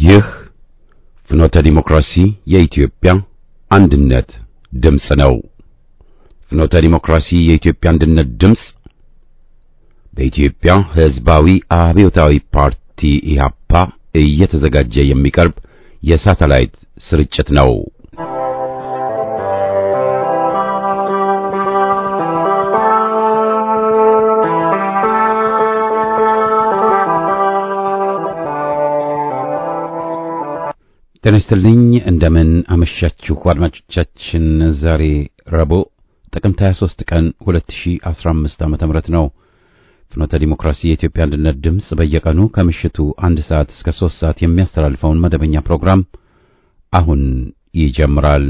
ይህ ፍኖተ ዲሞክራሲ የኢትዮጵያ አንድነት ድምፅ ነው። ፍኖተ ዲሞክራሲ የኢትዮጵያ አንድነት ድምፅ በኢትዮጵያ ሕዝባዊ አብዮታዊ ፓርቲ ኢህአፓ እየተዘጋጀ የሚቀርብ የሳተላይት ስርጭት ነው። ጤና ይስጥልኝ እንደምን አመሻችሁ አድማጮቻችን። ዛሬ ረቡዕ ጥቅምት 23 ቀን 2015 ዓ.ም ነው። ፍኖተ ዲሞክራሲ የኢትዮጵያ አንድነት ድምፅ በየቀኑ ከምሽቱ አንድ ሰዓት እስከ 3 ሰዓት የሚያስተላልፈውን መደበኛ ፕሮግራም አሁን ይጀምራል።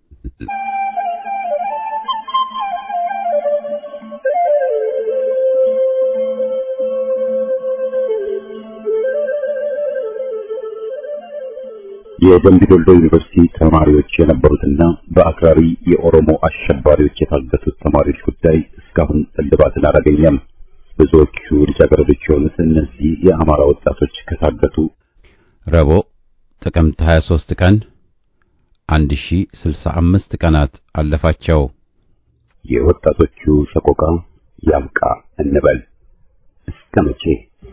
የደምቢ ዶልዶ ዩኒቨርሲቲ ተማሪዎች የነበሩትና በአክራሪ የኦሮሞ አሸባሪዎች የታገቱት ተማሪዎች ጉዳይ እስካሁን እልባትን አላገኘም። ብዙዎቹ ልጃገረዶች የሆኑት እነዚህ የአማራ ወጣቶች ከታገቱ ረቡዕ ጥቅምት 23 ቀን 1065 ቀናት አለፋቸው። የወጣቶቹ ሰቆቃ ያብቃ እንበል እስከ መቼ?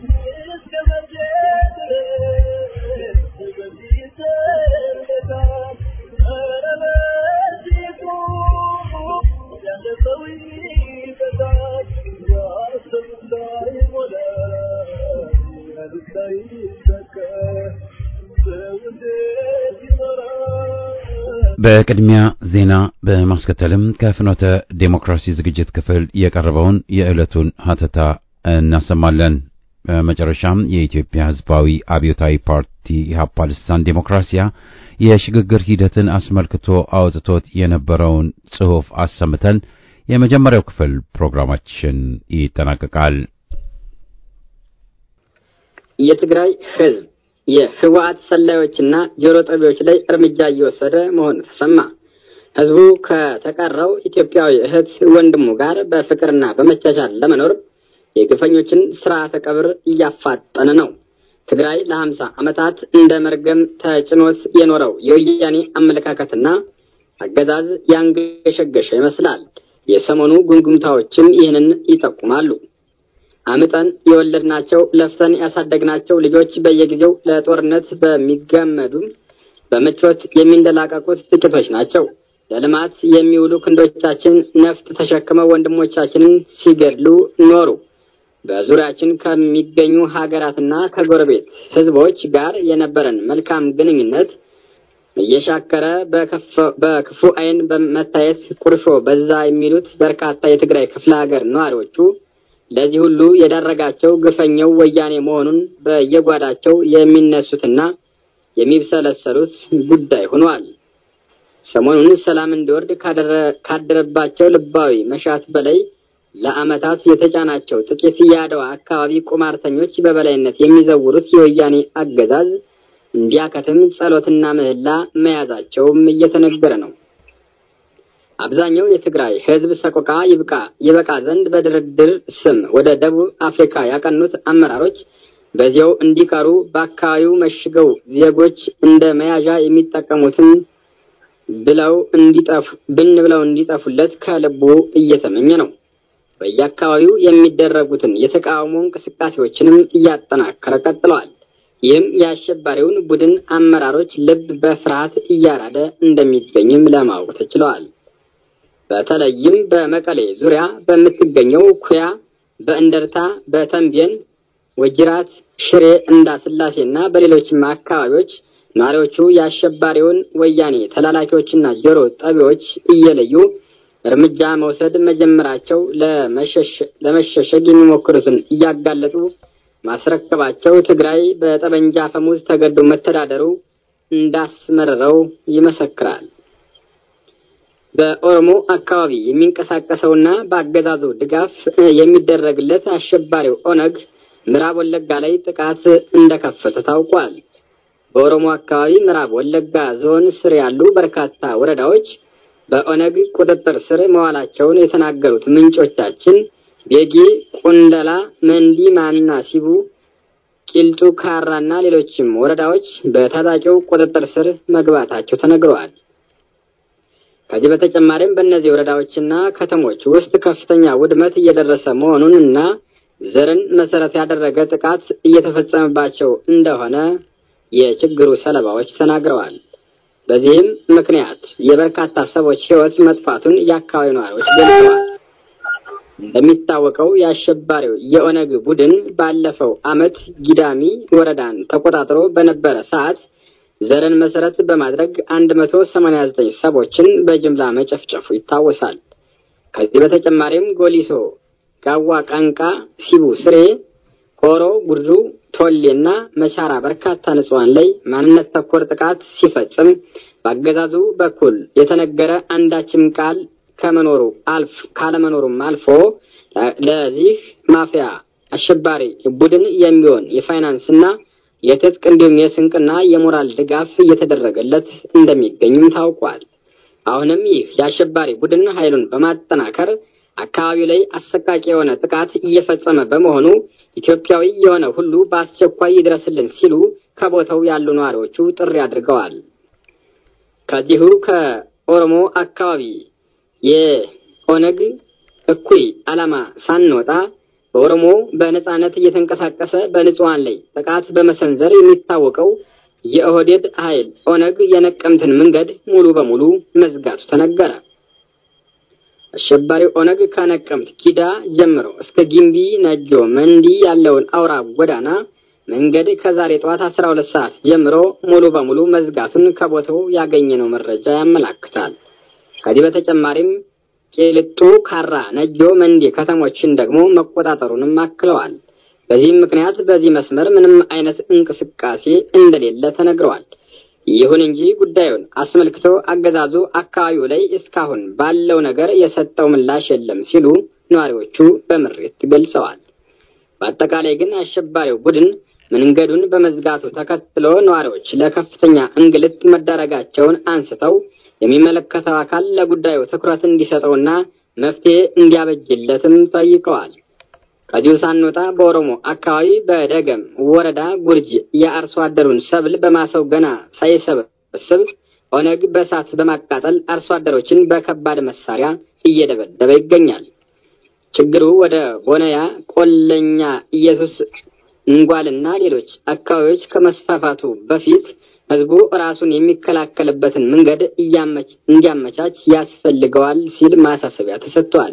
በቅድሚያ ዜና በማስከተልም ከፍኖተ ዴሞክራሲ ዝግጅት ክፍል የቀረበውን የዕለቱን ሀተታ እናሰማለን። በመጨረሻም የኢትዮጵያ ሕዝባዊ አብዮታዊ ፓርቲ ኢህአፓ ልሳን ዴሞክራሲያ የሽግግር ሂደትን አስመልክቶ አውጥቶት የነበረውን ጽሑፍ አሰምተን የመጀመሪያው ክፍል ፕሮግራማችን ይጠናቀቃል። የትግራይ ሕዝብ የህወሓት ሰላዮችና ጆሮ ጠቢዎች ላይ እርምጃ እየወሰደ መሆኑ ተሰማ። ህዝቡ ከተቀረው ኢትዮጵያዊ እህት ወንድሙ ጋር በፍቅርና በመቻቻል ለመኖር የግፈኞችን ስርዓተ ቀብር እያፋጠነ ነው። ትግራይ ለሀምሳ ዓመታት እንደ መርገም ተጭኖት የኖረው የወያኔ አመለካከትና አገዛዝ ያንገሸገሸ ይመስላል። የሰሞኑ ጉምጉምታዎችም ይህንን ይጠቁማሉ። አምጠን የወለድናቸው ለፍተን ያሳደግናቸው ልጆች በየጊዜው ለጦርነት በሚገመዱ በምቾት የሚንደላቀቁት ጥቂቶች ናቸው። ለልማት የሚውሉ ክንዶቻችን ነፍጥ ተሸክመው ወንድሞቻችንን ሲገድሉ ኖሩ። በዙሪያችን ከሚገኙ ሀገራትና ከጎረቤት ህዝቦች ጋር የነበረን መልካም ግንኙነት እየሻከረ በክፉ ዓይን በመታየት ቁርሾ በዛ የሚሉት በርካታ የትግራይ ክፍለ ሀገር ነዋሪዎቹ ለዚህ ሁሉ የዳረጋቸው ግፈኛው ወያኔ መሆኑን በየጓዳቸው የሚነሱትና የሚብሰለሰሉት ጉዳይ ሆኗል። ሰሞኑን ሰላም እንዲወርድ ካደረባቸው ልባዊ መሻት በላይ ለዓመታት የተጫናቸው ጥቂት የአድዋ አካባቢ ቁማርተኞች በበላይነት የሚዘውሩት የወያኔ አገዛዝ እንዲያከትም ጸሎትና ምህላ መያዛቸውም እየተነገረ ነው። አብዛኛው የትግራይ ህዝብ ሰቆቃ ይብቃ ይበቃ ዘንድ በድርድር ስም ወደ ደቡብ አፍሪካ ያቀኑት አመራሮች በዚያው እንዲቀሩ በአካባቢው መሽገው ዜጎች እንደ መያዣ የሚጠቀሙትን ብለው እንዲጠፉ ብን ብለው እንዲጠፉለት ከልቡ እየተመኘ ነው። በየአካባቢው የሚደረጉትን የተቃውሞ እንቅስቃሴዎችንም እያጠናከረ ቀጥለዋል። ይህም የአሸባሪውን ቡድን አመራሮች ልብ በፍርሃት እያራደ እንደሚገኝም ለማወቅ ተችለዋል። በተለይም በመቀሌ ዙሪያ በምትገኘው ኩያ፣ በእንደርታ፣ በተንቤን፣ ወጅራት፣ ሽሬ፣ እንዳስላሴና በሌሎችም አካባቢዎች ነዋሪዎቹ የአሸባሪውን ወያኔ ተላላኪዎችና ጆሮ ጠቢዎች እየለዩ እርምጃ መውሰድ መጀመራቸው ለመሸሸግ የሚሞክሩትን እያጋለጡ ማስረከባቸው ትግራይ በጠመንጃ አፈሙዝ ተገዶ መተዳደሩ እንዳስመረረው ይመሰክራል። በኦሮሞ አካባቢ የሚንቀሳቀሰውና በአገዛዙ ድጋፍ የሚደረግለት አሸባሪው ኦነግ ምዕራብ ወለጋ ላይ ጥቃት እንደከፈተ ታውቋል። በኦሮሞ አካባቢ ምዕራብ ወለጋ ዞን ስር ያሉ በርካታ ወረዳዎች በኦነግ ቁጥጥር ስር መዋላቸውን የተናገሩት ምንጮቻችን ቤጊ፣ ቁንደላ፣ መንዲ፣ ማና ሲቡ፣ ቂልጡ ካራና ሌሎችም ወረዳዎች በታጣቂው ቁጥጥር ስር መግባታቸው ተነግረዋል። ከዚህ በተጨማሪም በእነዚህ ወረዳዎችና ከተሞች ውስጥ ከፍተኛ ውድመት እየደረሰ መሆኑን እና ዘርን መሰረት ያደረገ ጥቃት እየተፈጸመባቸው እንደሆነ የችግሩ ሰለባዎች ተናግረዋል። በዚህም ምክንያት የበርካታ ሰዎች ሕይወት መጥፋቱን የአካባቢው ነዋሪዎች ገልጸዋል። እንደሚታወቀው የአሸባሪው የኦነግ ቡድን ባለፈው ዓመት ጊዳሚ ወረዳን ተቆጣጥሮ በነበረ ሰዓት ዘርን መሰረት በማድረግ 189 ሰዎችን በጅምላ መጨፍጨፉ ይታወሳል። ከዚህ በተጨማሪም ጎሊሶ፣ ጋዋ፣ ቃንቃ፣ ሲቡ፣ ስሬ፣ ኮሮ፣ ጉዱ፣ ቶሌና መቻራ በርካታ ንጹሐን ላይ ማንነት ተኮር ጥቃት ሲፈጽም በአገዛዙ በኩል የተነገረ አንዳችም ቃል ከመኖሩ አልፍ ካለመኖሩም አልፎ ለዚህ ማፊያ አሸባሪ ቡድን የሚሆን የፋይናንስና የትጥቅ እንዲሁም የስንቅና የሞራል ድጋፍ እየተደረገለት እንደሚገኝም ታውቋል። አሁንም ይህ የአሸባሪ ቡድን ኃይሉን በማጠናከር አካባቢው ላይ አሰቃቂ የሆነ ጥቃት እየፈጸመ በመሆኑ ኢትዮጵያዊ የሆነ ሁሉ በአስቸኳይ ይድረስልን ሲሉ ከቦታው ያሉ ነዋሪዎቹ ጥሪ አድርገዋል። ከዚሁ ከኦሮሞ አካባቢ የኦነግ እኩይ ዓላማ ሳንወጣ በኦሮሞ በነጻነት እየተንቀሳቀሰ በንጹሐን ላይ ጥቃት በመሰንዘር የሚታወቀው የኦህዴድ ኃይል ኦነግ የነቀምትን መንገድ ሙሉ በሙሉ መዝጋቱ ተነገረ። አሸባሪው ኦነግ ከነቀምት ጊዳ ጀምሮ እስከ ጊምቢ ነጆ መንዲ ያለውን አውራ ጎዳና መንገድ ከዛሬ ጠዋት አስራ ሁለት ሰዓት ጀምሮ ሙሉ በሙሉ መዝጋቱን ከቦታው ያገኘነው መረጃ ያመላክታል። ከዚህ በተጨማሪም ቄልጡ፣ ካራ፣ ነጆ፣ መንዲ ከተሞችን ደግሞ መቆጣጠሩንም አክለዋል። በዚህም ምክንያት በዚህ መስመር ምንም አይነት እንቅስቃሴ እንደሌለ ተነግረዋል። ይሁን እንጂ ጉዳዩን አስመልክቶ አገዛዙ አካባቢው ላይ እስካሁን ባለው ነገር የሰጠው ምላሽ የለም ሲሉ ነዋሪዎቹ በምሬት ገልጸዋል። በአጠቃላይ ግን አሸባሪው ቡድን መንገዱን በመዝጋቱ ተከትሎ ነዋሪዎች ለከፍተኛ እንግልት መዳረጋቸውን አንስተው የሚመለከተው አካል ለጉዳዩ ትኩረት እንዲሰጠውና መፍትሄ እንዲያበጅለትም ጠይቀዋል። ከዚሁ ሳንወጣ በኦሮሞ አካባቢ በደገም ወረዳ ጉርጅ የአርሶ አደሩን ሰብል በማሳው ገና ሳይሰበስብ ኦነግ በእሳት በማቃጠል አርሶ አደሮችን በከባድ መሳሪያ እየደበደበ ይገኛል። ችግሩ ወደ ቦነያ፣ ቆለኛ፣ ኢየሱስ እንጓልና ሌሎች አካባቢዎች ከመስፋፋቱ በፊት ህዝቡ ራሱን የሚከላከልበትን መንገድ እንዲያመቻች ያስፈልገዋል ሲል ማሳሰቢያ ተሰጥቷል።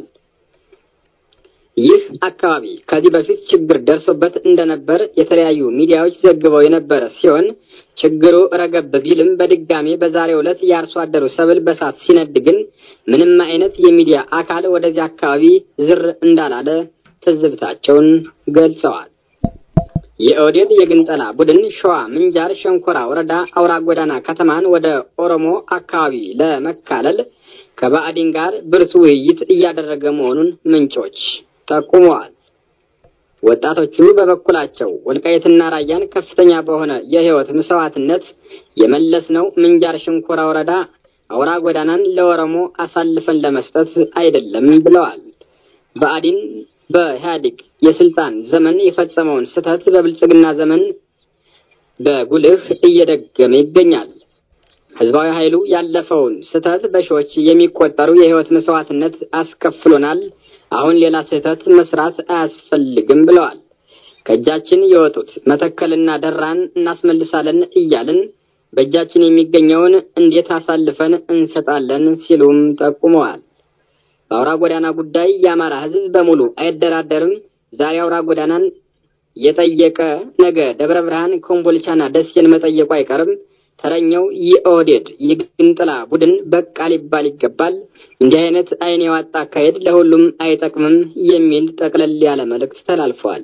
ይህ አካባቢ ከዚህ በፊት ችግር ደርሶበት እንደነበር የተለያዩ ሚዲያዎች ዘግበው የነበረ ሲሆን ችግሩ ረገብ ቢልም በድጋሜ በዛሬው ዕለት የአርሶ አደሩ ሰብል በሳት ሲነድ ግን ምንም አይነት የሚዲያ አካል ወደዚህ አካባቢ ዝር እንዳላለ ትዝብታቸውን ገልጸዋል። የኦህዴድ የግንጠላ ቡድን ሸዋ ምንጃር ሸንኮራ ወረዳ አውራ ጎዳና ከተማን ወደ ኦሮሞ አካባቢ ለመካለል ከባዕዲን ጋር ብርቱ ውይይት እያደረገ መሆኑን ምንጮች ጠቁመዋል። ወጣቶቹ በበኩላቸው ወልቃይትና ራያን ከፍተኛ በሆነ የህይወት መስዋዕትነት የመለስነው ምንጃር ሸንኮራ ወረዳ አውራ ጎዳናን ለኦሮሞ አሳልፈን ለመስጠት አይደለም ብለዋል። ብአዴን በኢህአዴግ የስልጣን ዘመን የፈጸመውን ስህተት በብልጽግና ዘመን በጉልህ እየደገመ ይገኛል። ህዝባዊ ኃይሉ ያለፈውን ስህተት በሺዎች የሚቆጠሩ የህይወት መስዋዕትነት አስከፍሎናል። አሁን ሌላ ስህተት መስራት አያስፈልግም ብለዋል። ከእጃችን የወጡት መተከልና ደራን እናስመልሳለን እያልን በእጃችን የሚገኘውን እንዴት አሳልፈን እንሰጣለን ሲሉም ጠቁመዋል። በአውራ ጎዳና ጉዳይ የአማራ ህዝብ በሙሉ አይደራደርም። ዛሬ አውራ ጎዳናን የጠየቀ ነገ ደብረ ብርሃን፣ ኮምቦልቻና ደሴን መጠየቁ አይቀርም። ተረኛው የኦህዴድ የግንጥላ ቡድን በቃ ሊባል ይገባል። እንዲህ አይነት አይን የዋጣ አካሄድ ለሁሉም አይጠቅምም የሚል ጠቅለል ያለ መልእክት ተላልፈዋል።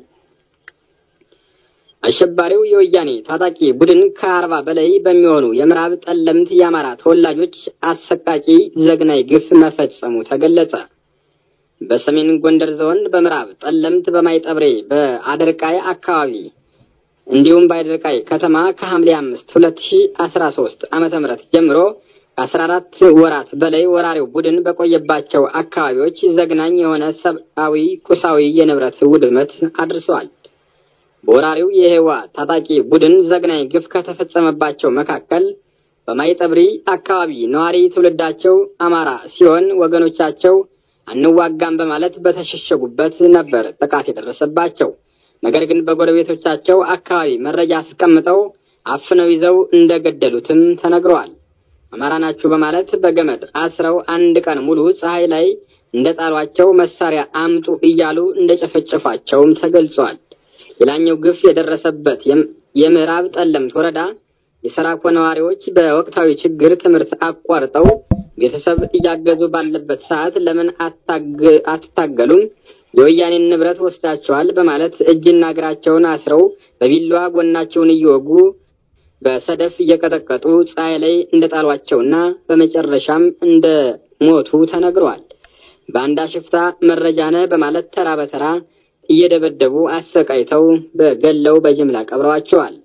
አሸባሪው የወያኔ ታጣቂ ቡድን ከአርባ በላይ በሚሆኑ የምዕራብ ጠለምት የአማራ ተወላጆች አሰቃቂ ዘግናይ ግፍ መፈጸሙ ተገለጸ። በሰሜን ጎንደር ዞን በምዕራብ ጠለምት በማይጠብሬ በአደርቃይ አካባቢ እንዲሁም በአደርቃይ ከተማ ከሐምሌ አምስት ሁለት ሺ አስራ ሶስት ዓመተ ምህረት ጀምሮ ከአስራ አራት ወራት በላይ ወራሪው ቡድን በቆየባቸው አካባቢዎች ዘግናኝ የሆነ ሰብአዊ፣ ቁሳዊ የንብረት ውድመት አድርሰዋል። በወራሪው የህወሓት ታጣቂ ቡድን ዘግናኝ ግፍ ከተፈጸመባቸው መካከል በማይጠብሪ አካባቢ ነዋሪ ትውልዳቸው አማራ ሲሆን ወገኖቻቸው አንዋጋም በማለት በተሸሸጉበት ነበር ጥቃት የደረሰባቸው። ነገር ግን በጎረቤቶቻቸው አካባቢ መረጃ አስቀምጠው አፍነው ይዘው እንደገደሉትም ተነግረዋል። አማራ ናችሁ በማለት በገመድ አስረው አንድ ቀን ሙሉ ፀሐይ ላይ እንደጣሏቸው መሳሪያ አምጡ እያሉ እንደጨፈጨፏቸውም ተገልጿል። ሌላኛው ግፍ የደረሰበት የምዕራብ ጠለምት ወረዳ የሰራኮ ነዋሪዎች በወቅታዊ ችግር ትምህርት አቋርጠው ቤተሰብ እያገዙ ባለበት ሰዓት ለምን አትታገሉም? የወያኔን ንብረት ወስዳቸዋል በማለት እጅና እግራቸውን አስረው በቢላዋ ጎናቸውን እየወጉ በሰደፍ እየቀጠቀጡ ፀሐይ ላይ እንደጣሏቸውና በመጨረሻም እንደ ሞቱ ተነግረዋል። በአንዳ ሽፍታ መረጃ ነህ በማለት ተራ በተራ እየደበደቡ አሰቃይተው በገለው በጅምላ ቀብረዋቸዋል።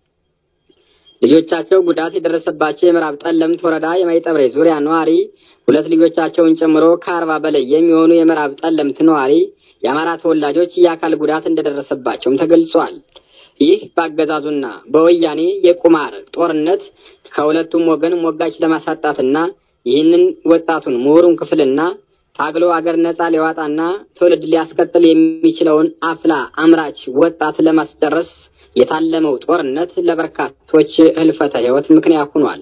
ልጆቻቸው ጉዳት የደረሰባቸው የምዕራብ ጠለምት ወረዳ የማይጠብሬ ዙሪያ ነዋሪ ሁለት ልጆቻቸውን ጨምሮ ከአርባ በላይ የሚሆኑ የምዕራብ ጠለምት ነዋሪ የአማራ ተወላጆች የአካል ጉዳት እንደደረሰባቸውም ተገልጿል። ይህ በአገዛዙና በወያኔ የቁማር ጦርነት ከሁለቱም ወገን ሞጋች ለማሳጣትና ይህንን ወጣቱን ምሁሩን ክፍልና ታግሎ አገር ነጻ ሊያወጣና ትውልድ ሊያስቀጥል የሚችለውን አፍላ አምራች ወጣት ለማስጨረስ የታለመው ጦርነት ለበርካቶች ህልፈተ ህይወት ምክንያት ሆኗል።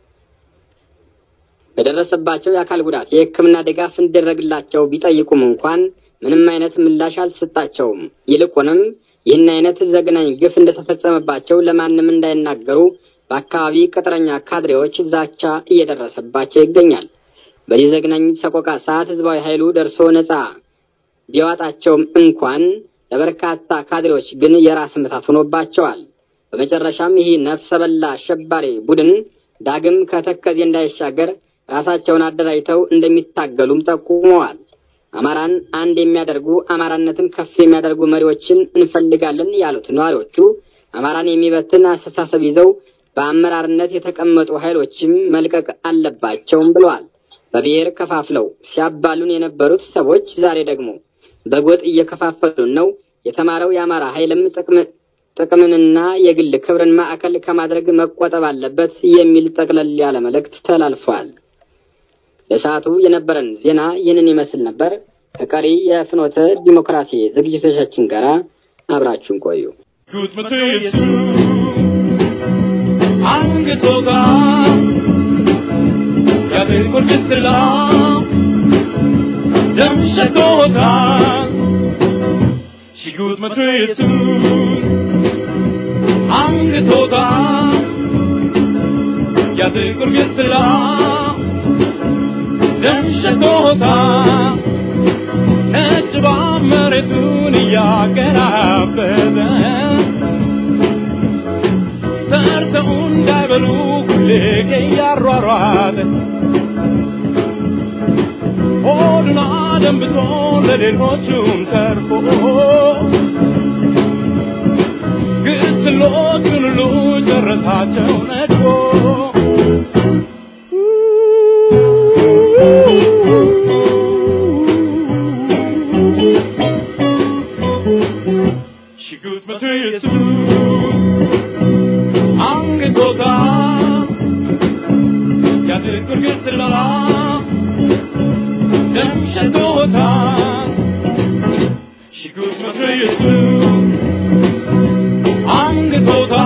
በደረሰባቸው የአካል ጉዳት የሕክምና ድጋፍ እንዲደረግላቸው ቢጠይቁም እንኳን ምንም አይነት ምላሽ አልተሰጣቸውም። ይልቁንም ይህን አይነት ዘግናኝ ግፍ እንደተፈጸመባቸው ለማንም እንዳይናገሩ በአካባቢ ቅጥረኛ ካድሬዎች ዛቻ እየደረሰባቸው ይገኛል። በዚህ ዘግናኝ ሰቆቃ ሰዓት ህዝባዊ ኃይሉ ደርሶ ነጻ ቢያወጣቸውም እንኳን ለበርካታ ካድሬዎች ግን የራስ ምታት ሆኖባቸዋል። በመጨረሻም ይህ ነፍሰ በላ አሸባሪ ቡድን ዳግም ከተከዜ እንዳይሻገር ራሳቸውን አደራጅተው እንደሚታገሉም ጠቁመዋል። አማራን አንድ የሚያደርጉ አማራነትን ከፍ የሚያደርጉ መሪዎችን እንፈልጋለን ያሉት ነዋሪዎቹ አማራን የሚበትን አስተሳሰብ ይዘው በአመራርነት የተቀመጡ ኃይሎችም መልቀቅ አለባቸውም ብለዋል። በብሔር ከፋፍለው ሲያባሉን የነበሩት ሰዎች ዛሬ ደግሞ በጎጥ እየከፋፈሉን ነው። የተማረው የአማራ ኃይልም ጥቅምንና የግል ክብርን ማዕከል ከማድረግ መቆጠብ አለበት የሚል ጠቅለል ያለ መልእክት ተላልፏል። ለሰዓቱ የነበረን ዜና ይህንን ይመስል ነበር። ከቀሪ የፍኖተ ዲሞክራሲ ዝግጅቶቻችን ጋር አብራችሁን ቆዩ። አንግቶታ ያብቁር ግስላ ደምሸቶታ ሽጉጥ መቶ ኢየሱስ አንግቶታ ያብቁር ግስላ ደምሸቶታ ነጭ መሬቱን እያገራበዘ ሰርተው እንዳይበሉ ሁሌ እያሯሯጠ ሆዱን አደንብቶ ለሌሎቹም ተርፎ ግስሎቹን ሁሉ ጨረሳቸው ነድፎ ሽጉጥ መቶ ኢየሱስ አንገቶታ ያድርጉር ግስላ ደም ሸቶታ ሽጉጥ መቶ ኢየሱስ አንገቶታ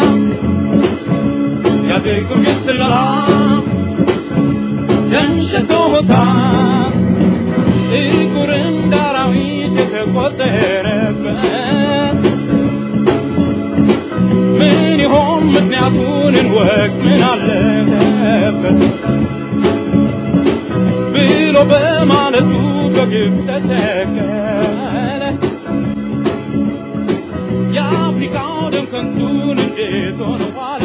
ያድርጉር ግስላ ደም ሸቶታ ጥቁር እንደ አራዊት የተቆጠረበት ምን ይሆን ምክንያቱን እንወቅ ምን አለበት ብሎ በማለቱ በግብ ተተከለ የአፍሪካው ደም ከንቱን እንዴት ሆነ ዋለ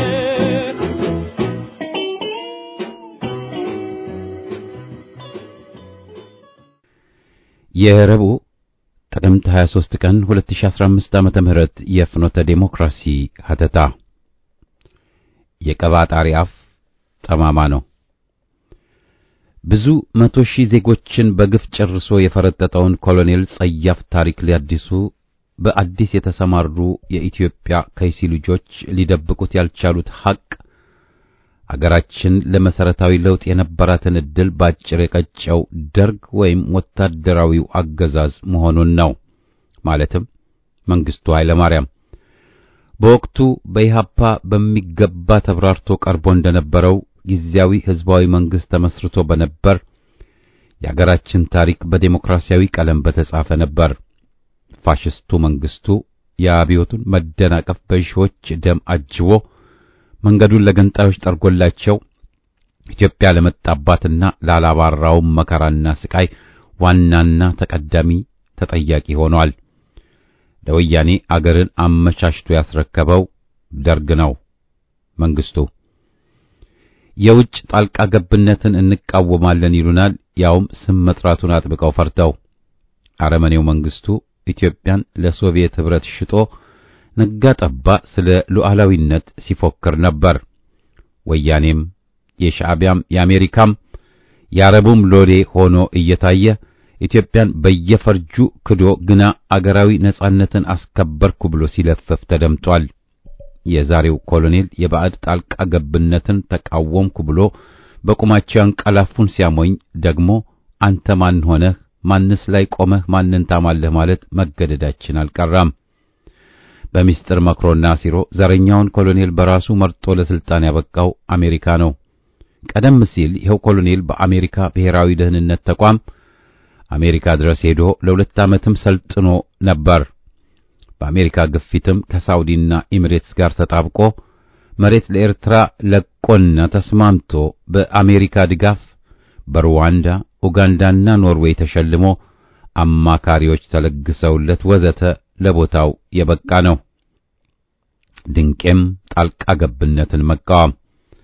የረቡዕ ጥቅምት 23 ቀን 2015 ዓመተ ምህረት የፍኖተ ዴሞክራሲ ሀተታ የቀባጣሪ አፍ ጠማማ ነው። ብዙ መቶ ሺህ ዜጎችን በግፍ ጨርሶ የፈረጠጠውን ኮሎኔል ጸያፍ ታሪክ ሊያድሱ በአዲስ የተሰማሩ የኢትዮጵያ ከይሲ ልጆች ሊደብቁት ያልቻሉት ሐቅ አገራችን ለመሰረታዊ ለውጥ የነበራትን ዕድል ባጭር የቀጨው ደርግ ወይም ወታደራዊው አገዛዝ መሆኑን ነው። ማለትም መንግስቱ ኃይለማርያም በወቅቱ በኢሃፓ በሚገባ ተብራርቶ ቀርቦ እንደነበረው ጊዜያዊ ህዝባዊ መንግስት ተመስርቶ በነበር የአገራችን ታሪክ በዴሞክራሲያዊ ቀለም በተጻፈ ነበር። ፋሽስቱ መንግስቱ የአብዮቱን መደናቀፍ በሺዎች ደም አጅቦ መንገዱን ለገንጣዮች ጠርጎላቸው ኢትዮጵያ ለመጣባትና ላላባራውም መከራና ስቃይ ዋናና ተቀዳሚ ተጠያቂ ሆኗል። ለወያኔ አገርን አመቻችቶ ያስረከበው ደርግ ነው። መንግስቱ የውጭ ጣልቃ ገብነትን እንቃወማለን ይሉናል፣ ያውም ስም መጥራቱን አጥብቀው ፈርተው። አረመኔው መንግስቱ ኢትዮጵያን ለሶቪየት ህብረት ሽጦ ነጋ ጠባ ስለ ሉዓላዊነት ሲፎክር ነበር። ወያኔም የሻዕቢያም የአሜሪካም የአረቡም ሎሌ ሆኖ እየታየ ኢትዮጵያን በየፈርጁ ክዶ ግና አገራዊ ነጻነትን አስከበርኩ ብሎ ሲለፍፍ ተደምጧል። የዛሬው ኮሎኔል የባዕድ ጣልቃ ገብነትን ተቃወምኩ ብሎ በቁማቸው ያንቀላፉን ሲያሞኝ ደግሞ አንተ ማን ሆነህ ማንስ ላይ ቆመህ ማንን ታማለህ ማለት መገደዳችን አልቀራም። በሚስጥር መክሮና ሲሮ ዘረኛውን ኮሎኔል በራሱ መርጦ ለስልጣን ያበቃው አሜሪካ ነው። ቀደም ሲል ይኸው ኮሎኔል በአሜሪካ ብሔራዊ ደህንነት ተቋም አሜሪካ ድረስ ሄዶ ለሁለት ዓመትም ሰልጥኖ ነበር። በአሜሪካ ግፊትም ከሳውዲና ኤሚሬትስ ጋር ተጣብቆ መሬት ለኤርትራ ለቆና ተስማምቶ በአሜሪካ ድጋፍ በሩዋንዳ ኡጋንዳና ኖርዌይ ተሸልሞ አማካሪዎች ተለግሰውለት ወዘተ ለቦታው የበቃ ነው። ድንቄም ጣልቃ ገብነትን መቃወም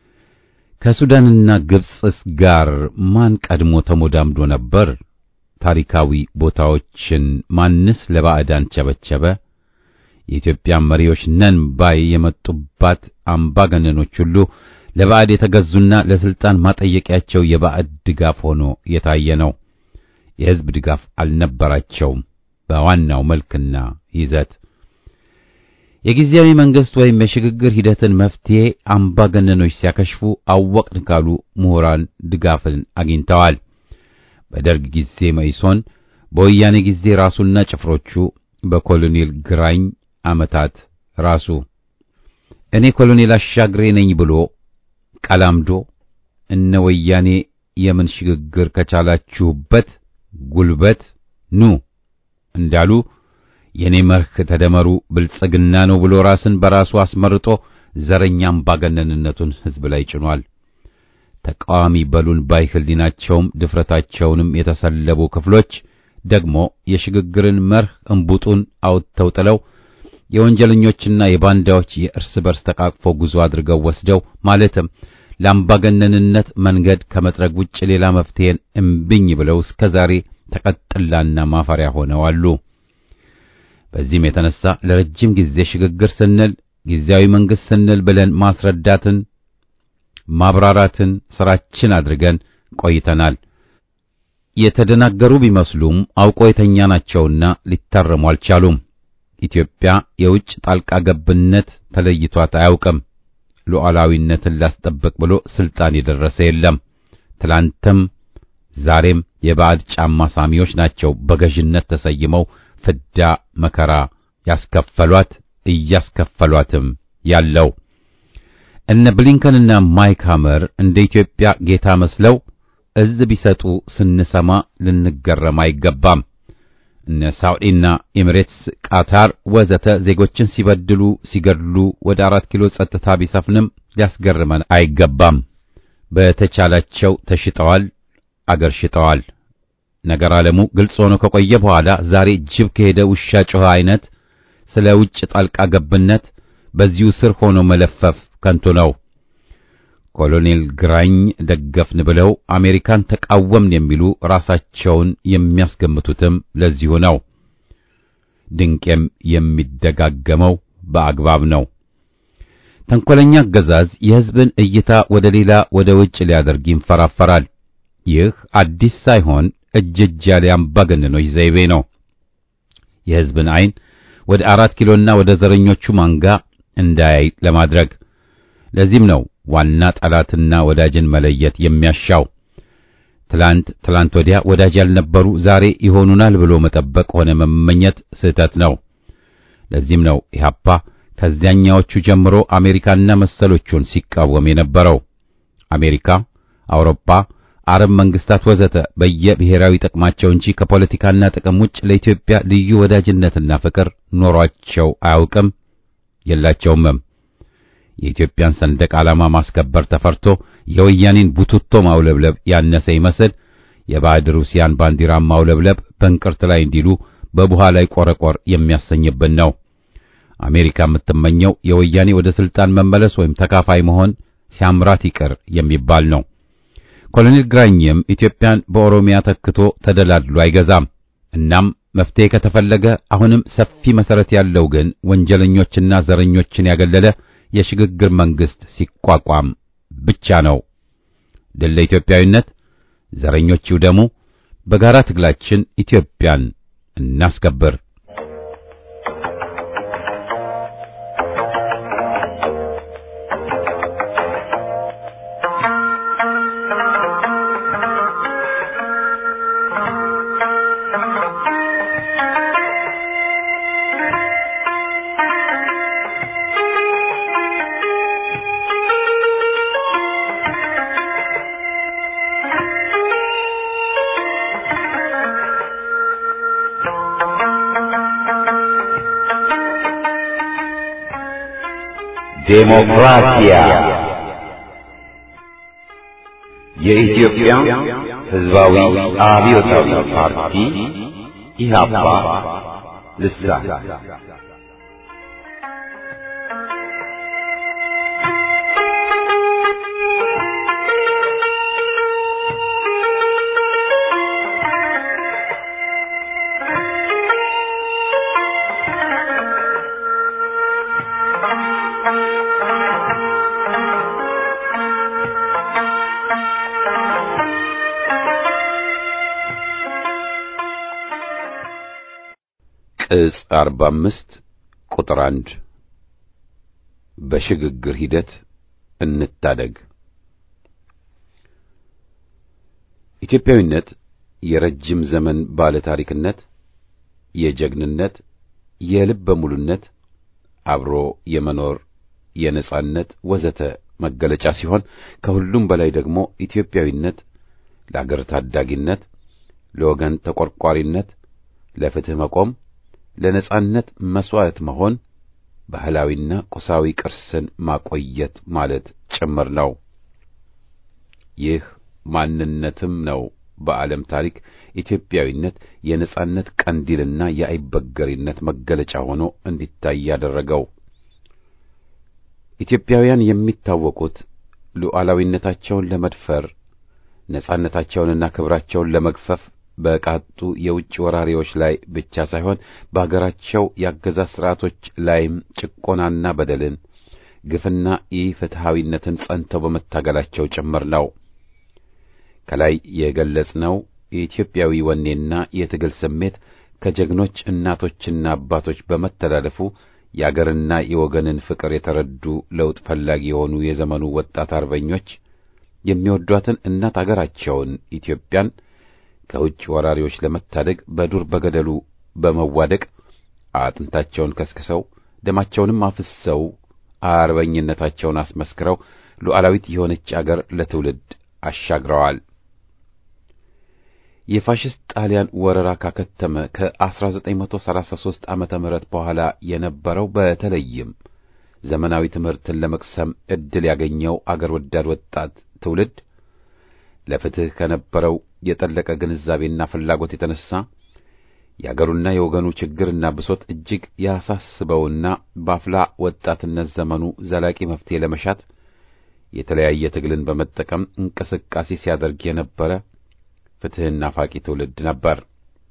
ከሱዳንና ግብጽስ ጋር ማን ቀድሞ ተሞዳምዶ ነበር? ታሪካዊ ቦታዎችን ማንስ ለባዕዳን ቸበቸበ? የኢትዮጵያ መሪዎች ነን ባይ የመጡባት አምባገነኖች ሁሉ ለባዕድ የተገዙና ለስልጣን ማጠየቂያቸው የባዕድ ድጋፍ ሆኖ የታየ ነው። የሕዝብ ድጋፍ አልነበራቸውም። በዋናው መልክና ይዘት የጊዜያዊ መንግስት ወይም የሽግግር ሂደትን መፍትሄ አምባገነኖች ሲያከሽፉ አወቅን ካሉ ምሁራን ድጋፍን አግኝተዋል። በደርግ ጊዜ መኢሶን፣ በወያኔ ጊዜ ራሱና ጭፍሮቹ፣ በኮሎኔል ግራኝ ዓመታት ራሱ እኔ ኮሎኔል አሻግሬ ነኝ ብሎ ቀላምዶ እነ ወያኔ የምን ሽግግር ከቻላችሁበት ጉልበት ኑ እንዳሉ የኔ መርህ ተደመሩ ብልጽግና ነው ብሎ ራስን በራሱ አስመርጦ ዘረኛ አምባገነንነቱን ሕዝብ ላይ ጭኗል። ተቃዋሚ በሉን ባይ ሕሊናቸውም ድፍረታቸውንም የተሰለቡ ክፍሎች ደግሞ የሽግግርን መርህ እምቡጡን አውጥተው ጥለው የወንጀለኞችና የባንዳዎች የእርስ በርስ ተቃቅፎ ጉዞ አድርገው ወስደው ማለትም ለአምባገነንነት መንገድ ከመጥረግ ውጭ ሌላ መፍትሄን እምብኝ ብለው እስከ ዛሬ ተቀጥላና ማፈሪያ ሆነው አሉ። በዚህም የተነሳ ለረጅም ጊዜ ሽግግር ስንል ጊዜያዊ መንግስት ስንል ብለን ማስረዳትን ማብራራትን ስራችን አድርገን ቆይተናል። የተደናገሩ ቢመስሉም አውቆ የተኛናቸውና ሊታረሙ አልቻሉም። ኢትዮጵያ የውጭ ጣልቃ ገብነት ተለይቷት አያውቅም። ሉዓላዊነትን ላስጠብቅ ብሎ ስልጣን የደረሰ የለም። ትላንትም ዛሬም የባዕድ ጫማ ሳሚዎች ናቸው በገዥነት ተሰይመው ፍዳ መከራ ያስከፈሏት እያስከፈሏትም ያለው። እነ ብሊንከንና ማይክ ሐመር እንደ ኢትዮጵያ ጌታ መስለው እዝ ቢሰጡ ስንሰማ ልንገረም አይገባም። እነ ሳዑዲና ኤሚሬትስ፣ ቃታር ወዘተ ዜጎችን ሲበድሉ ሲገድሉ ወደ አራት ኪሎ ጸጥታ ቢሰፍንም ሊያስገርመን አይገባም። በተቻላቸው ተሽጠዋል፣ አገር ሽጠዋል። ነገር ዓለሙ ግልጽ ሆኖ ከቆየ በኋላ ዛሬ ጅብ ከሄደ ውሻ ጮኸ አይነት ስለ ውጭ ጣልቃ ገብነት በዚሁ ስር ሆኖ መለፈፍ ከንቱ ነው። ኮሎኔል ግራኝ ደገፍን ብለው አሜሪካን ተቃወምን የሚሉ ራሳቸውን የሚያስገምቱትም ለዚሁ ነው። ድንቄም የሚደጋገመው በአግባብ ነው። ተንኮለኛ አገዛዝ የሕዝብን እይታ ወደ ሌላ ወደ ውጭ ሊያደርግ ይንፈራፈራል። ይህ አዲስ ሳይሆን እጅ እጅ ያለ አምባገነኖች ዘይቤ ነው። የሕዝብን ዓይን ወደ አራት ኪሎና ወደ ዘረኞቹ ማንጋ እንዳያይ ለማድረግ ለዚህም ነው ዋና ጠላትና ወዳጅን መለየት የሚያሻው። ትላንት ትላንት ወዲያ ወዳጅ ያልነበሩ ዛሬ ይሆኑናል ብሎ መጠበቅ ሆነ መመኘት ስህተት ነው። ለዚህም ነው ኢህአፓ ከዚያኛዎቹ ጀምሮ አሜሪካና መሰሎቹን ሲቃወም የነበረው። አሜሪካ፣ አውሮፓ፣ አረብ መንግስታት ወዘተ በየብሔራዊ ጥቅማቸው እንጂ ከፖለቲካና ጥቅም ውጭ ለኢትዮጵያ ልዩ ወዳጅነትና ፍቅር ኖሯቸው አያውቅም፣ የላቸውምም። የኢትዮጵያን ሰንደቅ ዓላማ ማስከበር ተፈርቶ የወያኔን ቡትቶ ማውለብለብ ያነሰ ይመስል የባዕድ ሩሲያን ባንዲራ ማውለብለብ በእንቅርት ላይ እንዲሉ በቡሃ ላይ ቆረቆር የሚያሰኝብን ነው። አሜሪካ የምትመኘው የወያኔ ወደ ስልጣን መመለስ ወይም ተካፋይ መሆን ሲያምራት ይቅር የሚባል ነው። ኮሎኔል ግራኝም ኢትዮጵያን በኦሮሚያ ተክቶ ተደላድሎ አይገዛም። እናም መፍትሄ ከተፈለገ አሁንም ሰፊ መሰረት ያለው ግን ወንጀለኞችና ዘረኞችን ያገለለ የሽግግር መንግስት ሲቋቋም ብቻ ነው። ድል ለኢትዮጵያዊነት፣ ዘረኞች ይውደሙ። በጋራ ትግላችን ኢትዮጵያን እናስከብር። ዴሞክራሲያ የኢትዮጵያ ሕዝባዊ አብዮታዊ ፓርቲ ኢህአፓ ልሳን ቅጽ 45 ቁጥር 1 በሽግግር ሂደት እንታደግ። ኢትዮጵያዊነት የረጅም ዘመን ባለ ታሪክነት፣ የጀግንነት፣ የልበ ሙሉነት፣ አብሮ የመኖር የነጻነት ወዘተ መገለጫ ሲሆን ከሁሉም በላይ ደግሞ ኢትዮጵያዊነት ለአገር ታዳጊነት፣ ለወገን ተቆርቋሪነት፣ ለፍትህ መቆም ለነጻነት መስዋዕት መሆን ባህላዊና ቁሳዊ ቅርስን ማቆየት ማለት ጭምር ነው። ይህ ማንነትም ነው በዓለም ታሪክ ኢትዮጵያዊነት የነጻነት ቀንዲልና የአይበገሪነት መገለጫ ሆኖ እንዲታይ ያደረገው። ኢትዮጵያውያን የሚታወቁት ሉዓላዊነታቸውን ለመድፈር ነጻነታቸውንና ክብራቸውን ለመግፈፍ በቃጡ የውጭ ወራሪዎች ላይ ብቻ ሳይሆን በአገራቸው የአገዛዝ ሥርዓቶች ላይም ጭቆናና በደልን፣ ግፍና ኢፍትሐዊነትን ጸንተው በመታገላቸው ጭምር ነው። ከላይ የገለጽነው የኢትዮጵያዊ ወኔና የትግል ስሜት ከጀግኖች እናቶችና አባቶች በመተላለፉ የአገርና የወገንን ፍቅር የተረዱ ለውጥ ፈላጊ የሆኑ የዘመኑ ወጣት አርበኞች የሚወዷትን እናት አገራቸውን ኢትዮጵያን ከውጭ ወራሪዎች ለመታደግ በዱር በገደሉ በመዋደቅ አጥንታቸውን ከስክሰው ደማቸውንም አፍሰው አርበኝነታቸውን አስመስክረው ሉዓላዊት የሆነች አገር ለትውልድ አሻግረዋል። የፋሽስት ጣሊያን ወረራ ካከተመ ከ1933 ዓመተ ምህረት በኋላ የነበረው በተለይም ዘመናዊ ትምህርትን ለመቅሰም ዕድል ያገኘው አገር ወዳድ ወጣት ትውልድ ለፍትህ ከነበረው የጠለቀ ግንዛቤና ፍላጎት የተነሳ የአገሩና የወገኑ ችግርና ብሶት እጅግ ያሳስበውና በአፍላ ወጣትነት ዘመኑ ዘላቂ መፍትሄ ለመሻት የተለያየ ትግልን በመጠቀም እንቅስቃሴ ሲያደርግ የነበረ ፍትህና ፋቂ ትውልድ ነበር።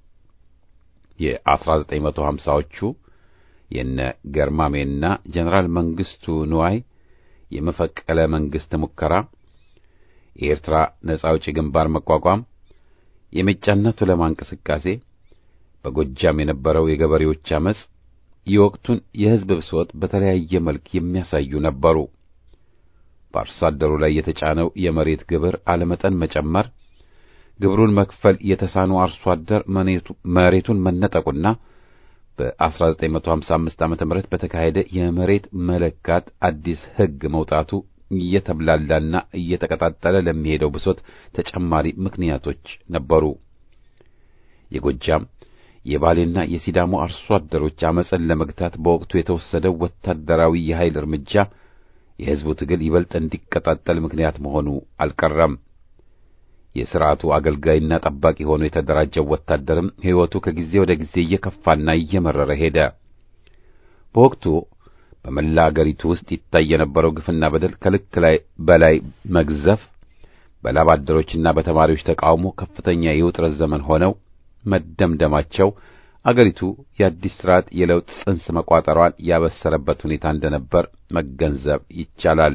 የ1950ዎቹ የነ ገርማሜና ጀነራል መንግስቱ ንዋይ የመፈቀለ መንግስት ሙከራ የኤርትራ ነጻ አውጪ ግንባር መቋቋም፣ የሜጫና ቱለማ እንቅስቃሴ፣ በጎጃም የነበረው የገበሬዎች አመጽ፣ የወቅቱን የሕዝብ ብሶት በተለያየ መልክ የሚያሳዩ ነበሩ። በአርሶ አደሩ ላይ የተጫነው የመሬት ግብር አለመጠን መጨመር፣ ግብሩን መክፈል የተሳነው አርሶ አደር መሬቱን መነጠቁና በ1955 ዓ.ም በተካሄደ የመሬት መለካት አዲስ ሕግ መውጣቱ እየተብላላና እየተቀጣጠለ ለሚሄደው ብሶት ተጨማሪ ምክንያቶች ነበሩ። የጎጃም የባሌና የሲዳሞ አርሶ አደሮች አመፅን ለመግታት በወቅቱ የተወሰደው ወታደራዊ የኃይል እርምጃ የሕዝቡ ትግል ይበልጥ እንዲቀጣጠል ምክንያት መሆኑ አልቀረም። የሥርዓቱ አገልጋይና ጠባቂ ሆኖ የተደራጀው ወታደርም ሕይወቱ ከጊዜ ወደ ጊዜ እየከፋና እየመረረ ሄደ። በወቅቱ በመላ አገሪቱ ውስጥ ይታይ የነበረው ግፍና በደል ከልክ ላይ በላይ መግዘፍ በላብ አደሮችና በተማሪዎች ተቃውሞ ከፍተኛ የውጥረት ዘመን ሆነው መደምደማቸው አገሪቱ የአዲስ ስርዓት የለውጥ ጽንስ መቋጠሯን ያበሰረበት ሁኔታ እንደነበር መገንዘብ ይቻላል።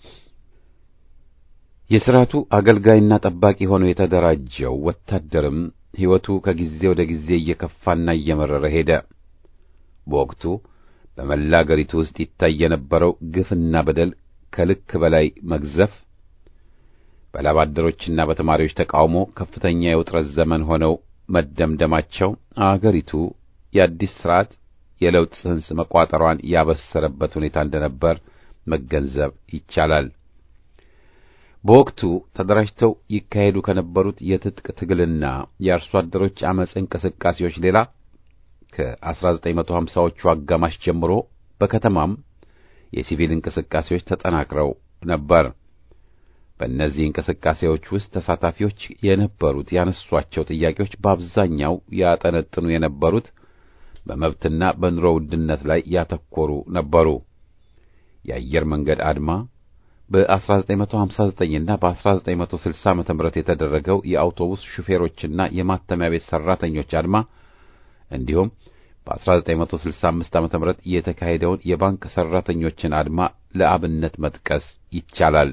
የሥርዓቱ አገልጋይና ጠባቂ ሆኖ የተደራጀው ወታደርም ሕይወቱ ከጊዜ ወደ ጊዜ እየከፋና እየመረረ ሄደ። በወቅቱ በመላ አገሪቱ ውስጥ ይታይ የነበረው ግፍና በደል ከልክ በላይ መግዘፍ በላብ አደሮችና በተማሪዎች ተቃውሞ ከፍተኛ የውጥረት ዘመን ሆነው መደምደማቸው አገሪቱ የአዲስ ስርዓት የለውጥ ጽንስ መቋጠሯን ያበሰረበት ሁኔታ እንደነበር መገንዘብ ይቻላል። በወቅቱ ተደራጅተው ይካሄዱ ከነበሩት የትጥቅ ትግልና የአርሶ አደሮች አመፅ እንቅስቃሴዎች ሌላ ከ1950ዎቹ አጋማሽ ጀምሮ በከተማም የሲቪል እንቅስቃሴዎች ተጠናክረው ነበር። በእነዚህ እንቅስቃሴዎች ውስጥ ተሳታፊዎች የነበሩት ያነሷቸው ጥያቄዎች በአብዛኛው ያጠነጥኑ የነበሩት በመብትና በኑሮ ውድነት ላይ ያተኮሩ ነበሩ። የአየር መንገድ አድማ፣ በ1959 እና በ1960 ዓ.ም የተደረገው የአውቶቡስ ሹፌሮችና የማተሚያ ቤት ሠራተኞች አድማ እንዲሁም በ1965 ዓ.ም የተካሄደውን የባንክ ሠራተኞችን አድማ ለአብነት መጥቀስ ይቻላል።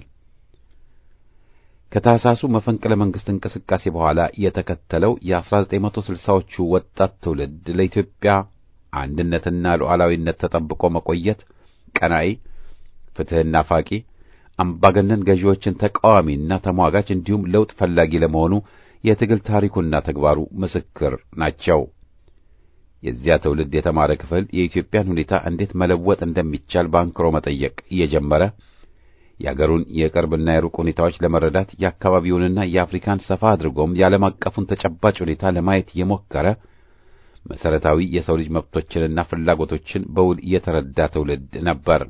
ከታህሳሱ መፈንቅለ መንግሥት እንቅስቃሴ በኋላ የተከተለው የ1960ዎቹ ወጣት ትውልድ ለኢትዮጵያ አንድነትና ሉዓላዊነት ተጠብቆ መቆየት ቀናኢ፣ ፍትሕና ናፋቂ፣ አምባገነን ገዢዎችን ተቃዋሚና ተሟጋች እንዲሁም ለውጥ ፈላጊ ለመሆኑ የትግል ታሪኩና ተግባሩ ምስክር ናቸው። የዚያ ትውልድ የተማረ ክፍል የኢትዮጵያን ሁኔታ እንዴት መለወጥ እንደሚቻል በአንክሮ መጠየቅ እየጀመረ የአገሩን የቅርብና የሩቅ ሁኔታዎች ለመረዳት የአካባቢውንና የአፍሪካን ሰፋ አድርጎም የዓለም አቀፉን ተጨባጭ ሁኔታ ለማየት የሞከረ መሠረታዊ የሰው ልጅ መብቶችንና ፍላጎቶችን በውል የተረዳ ትውልድ ነበር።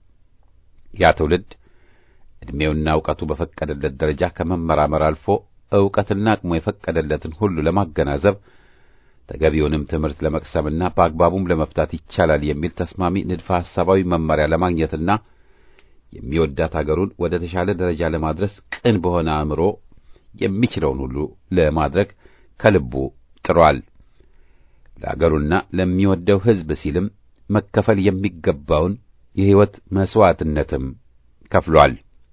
ያ ትውልድ ዕድሜውና ዕውቀቱ በፈቀደለት ደረጃ ከመመራመር አልፎ ዕውቀትና አቅሙ የፈቀደለትን ሁሉ ለማገናዘብ ተገቢውንም ትምህርት ለመቅሰምና በአግባቡም ለመፍታት ይቻላል የሚል ተስማሚ ንድፈ ሐሳባዊ መመሪያ ለማግኘትና የሚወዳት አገሩን ወደ ተሻለ ደረጃ ለማድረስ ቅን በሆነ አእምሮ የሚችለውን ሁሉ ለማድረግ ከልቡ ጥሯል። ለአገሩና ለሚወደው ሕዝብ ሲልም መከፈል የሚገባውን የሕይወት መሥዋዕትነትም ከፍሏል።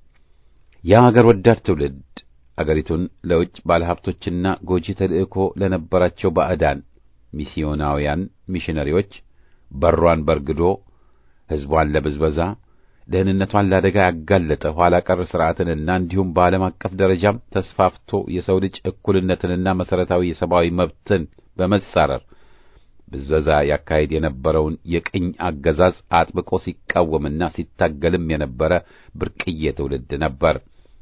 ያ አገር ወዳድ ትውልድ አገሪቱን ለውጭ ባለሀብቶችና ጎጂ ተልእኮ ለነበራቸው ባዕዳን ሚስዮናውያን ሚሽነሪዎች በሯን በርግዶ ሕዝቧን ለብዝበዛ ደህንነቷን ለአደጋ ያጋለጠ ኋላ ቀር ሥርዓትንና እንዲሁም በዓለም አቀፍ ደረጃም ተስፋፍቶ የሰው ልጅ እኩልነትንና መሠረታዊ የሰብአዊ መብትን በመጻረር ብዝበዛ ያካሄድ የነበረውን የቅኝ አገዛዝ አጥብቆ ሲቃወምና ሲታገልም የነበረ ብርቅዬ ትውልድ ነበር።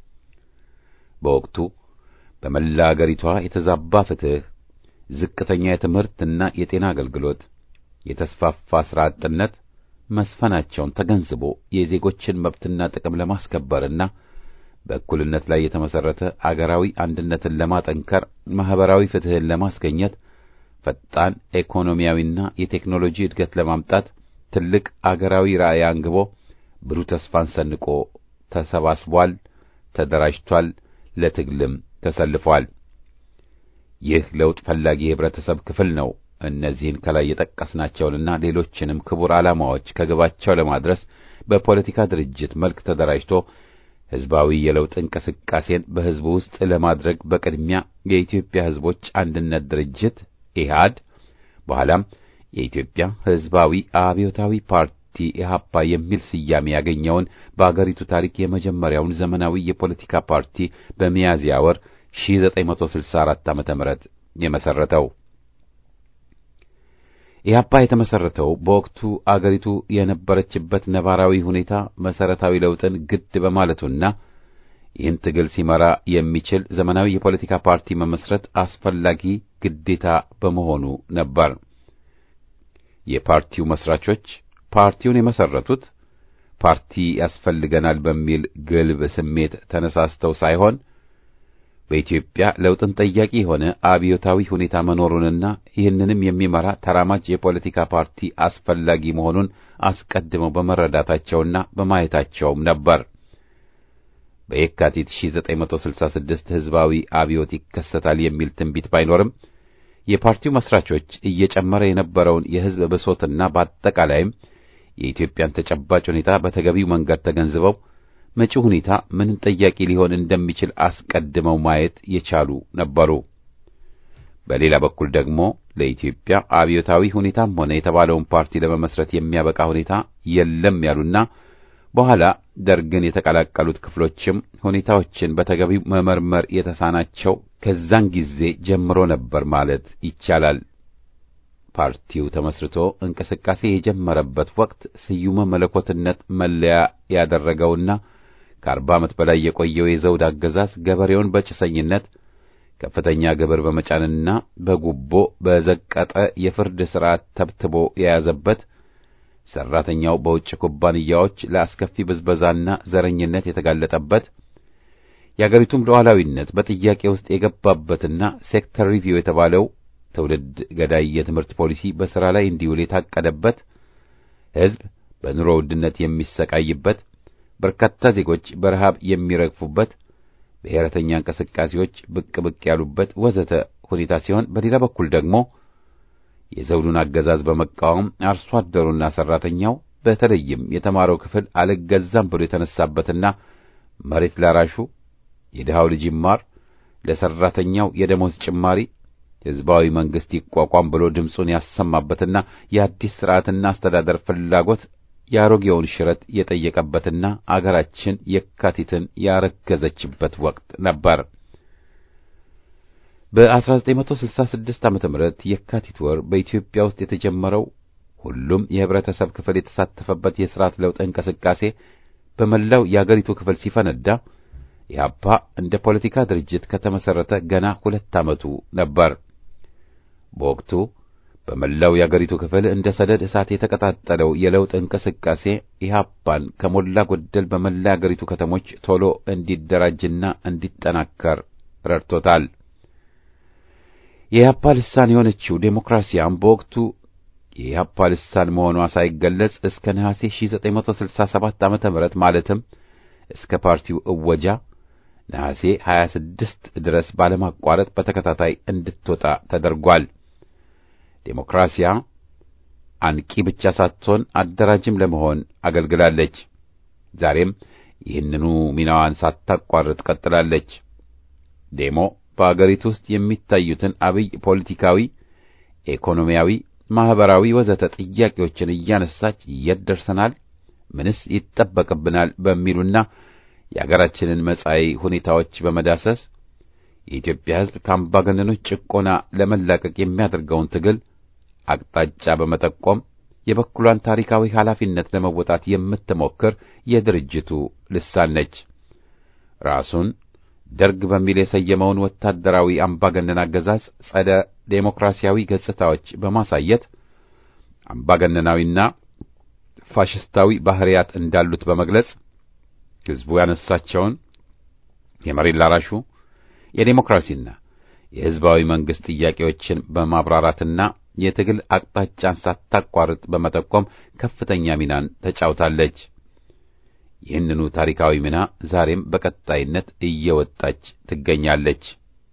በወቅቱ በመላ አገሪቷ የተዛባ ፍትሕ፣ ዝቅተኛ የትምህርትና የጤና አገልግሎት፣ የተስፋፋ ሥራ አጥነት መስፈናቸውን ተገንዝቦ የዜጎችን መብትና ጥቅም ለማስከበርና በእኩልነት ላይ የተመሠረተ አገራዊ አንድነትን ለማጠንከር ማኅበራዊ ፍትሕን ለማስገኘት ፈጣን ኢኮኖሚያዊና የቴክኖሎጂ እድገት ለማምጣት ትልቅ አገራዊ ራዕይ አንግቦ ብሩህ ተስፋን ሰንቆ ተሰባስቧል፣ ተደራጅቷል፣ ለትግልም ተሰልፏል። ይህ ለውጥ ፈላጊ የህብረተሰብ ክፍል ነው እነዚህን ከላይ የጠቀስናቸውንና ሌሎችንም ክቡር ዓላማዎች ከግባቸው ለማድረስ በፖለቲካ ድርጅት መልክ ተደራጅቶ ሕዝባዊ የለውጥ እንቅስቃሴን በሕዝቡ ውስጥ ለማድረግ በቅድሚያ የኢትዮጵያ ሕዝቦች አንድነት ድርጅት ኢህአድ በኋላም የኢትዮጵያ ሕዝባዊ አብዮታዊ ፓርቲ ኢህአፓ የሚል ስያሜ ያገኘውን በአገሪቱ ታሪክ የመጀመሪያውን ዘመናዊ የፖለቲካ ፓርቲ በሚያዝያ ወር 1964 ዓ.ም የመሰረተው። ኢህአፓ የተመሰረተው በወቅቱ አገሪቱ የነበረችበት ነባራዊ ሁኔታ መሰረታዊ ለውጥን ግድ በማለቱና ይህን ትግል ሲመራ የሚችል ዘመናዊ የፖለቲካ ፓርቲ መመስረት አስፈላጊ ግዴታ በመሆኑ ነበር። የፓርቲው መስራቾች ፓርቲውን የመሰረቱት ፓርቲ ያስፈልገናል በሚል ግልብ ስሜት ተነሳስተው ሳይሆን በኢትዮጵያ ለውጥን ጠያቂ የሆነ አብዮታዊ ሁኔታ መኖሩንና ይህንንም የሚመራ ተራማጅ የፖለቲካ ፓርቲ አስፈላጊ መሆኑን አስቀድመው በመረዳታቸውና በማየታቸውም ነበር። በየካቲት 1966 ሕዝባዊ አብዮት ይከሰታል የሚል ትንቢት ባይኖርም የፓርቲው መስራቾች እየጨመረ የነበረውን የሕዝብ ብሶትና በአጠቃላይም የኢትዮጵያን ተጨባጭ ሁኔታ በተገቢው መንገድ ተገንዝበው መጪው ሁኔታ ምንን ጠያቂ ሊሆን እንደሚችል አስቀድመው ማየት የቻሉ ነበሩ። በሌላ በኩል ደግሞ ለኢትዮጵያ አብዮታዊ ሁኔታም ሆነ የተባለውን ፓርቲ ለመመስረት የሚያበቃ ሁኔታ የለም ያሉና በኋላ ደርግን የተቀላቀሉት ክፍሎችም ሁኔታዎችን በተገቢው መመርመር የተሳናቸው ከዛን ጊዜ ጀምሮ ነበር ማለት ይቻላል። ፓርቲው ተመስርቶ እንቅስቃሴ የጀመረበት ወቅት ስዩመ መለኮትነት መለያ ያደረገውና ከአርባ ዓመት በላይ የቆየው የዘውድ አገዛዝ ገበሬውን በጭሰኝነት ከፍተኛ ግብር በመጫንና በጉቦ በዘቀጠ የፍርድ ሥርዓት ተብትቦ የያዘበት ሠራተኛው በውጭ ኩባንያዎች ለአስከፊ ብዝበዛና ዘረኝነት የተጋለጠበት የአገሪቱም ሉዓላዊነት በጥያቄ ውስጥ የገባበትና ሴክተር ሪቪው የተባለው ትውልድ ገዳይ የትምህርት ፖሊሲ በሥራ ላይ እንዲውል የታቀደበት ሕዝብ በኑሮ ውድነት የሚሰቃይበት በርካታ ዜጎች በረሃብ የሚረግፉበት ብሔረተኛ እንቅስቃሴዎች ብቅ ብቅ ያሉበት ወዘተ ሁኔታ ሲሆን በሌላ በኩል ደግሞ የዘውዱን አገዛዝ በመቃወም አርሶ አደሩና ሠራተኛው በተለይም የተማረው ክፍል አልገዛም ብሎ የተነሳበትና መሬት ላራሹ የድሃው ልጅ ይማር፣ ለሠራተኛው የደሞዝ ጭማሪ ሕዝባዊ መንግሥት ይቋቋም ብሎ ድምፁን ያሰማበትና የአዲስ ሥርዓትና አስተዳደር ፍላጎት የአሮጌውን ሽረት የጠየቀበትና አገራችን የካቲትን ያረገዘችበት ወቅት ነበር። በ1966 ዓ.ም የካቲት ወር በኢትዮጵያ ውስጥ የተጀመረው ሁሉም የህብረተሰብ ክፍል የተሳተፈበት የሥርዓት ለውጥ እንቅስቃሴ በመላው የአገሪቱ ክፍል ሲፈነዳ ኢህአፓ እንደ ፖለቲካ ድርጅት ከተመሠረተ ገና ሁለት ዓመቱ ነበር። በወቅቱ በመላው የአገሪቱ ክፍል እንደ ሰደድ እሳት የተቀጣጠለው የለውጥ እንቅስቃሴ ኢህአፓን ከሞላ ጎደል በመላ የአገሪቱ ከተሞች ቶሎ እንዲደራጅና እንዲጠናከር ረድቶታል። የኢህአፓ ልሳን የሆነችው ዴሞክራሲያም በወቅቱ የኢህአፓ ልሳን መሆኗ ሳይገለጽ እስከ ነሐሴ 1967 ዓ.ም ማለትም እስከ ፓርቲው እወጃ ነሐሴ 26 ድረስ ባለማቋረጥ በተከታታይ እንድትወጣ ተደርጓል። ዴሞክራሲያ አንቂ ብቻ ሳትሆን አደራጅም ለመሆን አገልግላለች። ዛሬም ይህንኑ ሚናዋን ሳታቋርጥ ቀጥላለች። ዴሞ በአገሪቱ ውስጥ የሚታዩትን አብይ ፖለቲካዊ፣ ኢኮኖሚያዊ፣ ማኅበራዊ ወዘተ ጥያቄዎችን እያነሳች የት ደርሰናል፣ ምንስ ይጠበቅብናል በሚሉና የአገራችንን መጻኢ ሁኔታዎች በመዳሰስ የኢትዮጵያ ሕዝብ ከአምባገነኖች ጭቆና ለመላቀቅ የሚያደርገውን ትግል አቅጣጫ በመጠቆም የበኩሏን ታሪካዊ ኃላፊነት ለመወጣት የምትሞክር የድርጅቱ ልሳን ነች። ራሱን ደርግ በሚል የሰየመውን ወታደራዊ አምባገነን አገዛዝ ጸደ ዴሞክራሲያዊ ገጽታዎች በማሳየት አምባገነናዊና ፋሽስታዊ ባህሪያት እንዳሉት በመግለጽ ሕዝቡ ያነሳቸውን የመሬት ላራሹ የዴሞክራሲና የሕዝባዊ መንግሥት ጥያቄዎችን በማብራራትና የትግል አቅጣጫን ሳታቋርጥ በመጠቆም ከፍተኛ ሚናን ተጫውታለች። ይህንኑ ታሪካዊ ሚና ዛሬም በቀጣይነት እየወጣች ትገኛለች።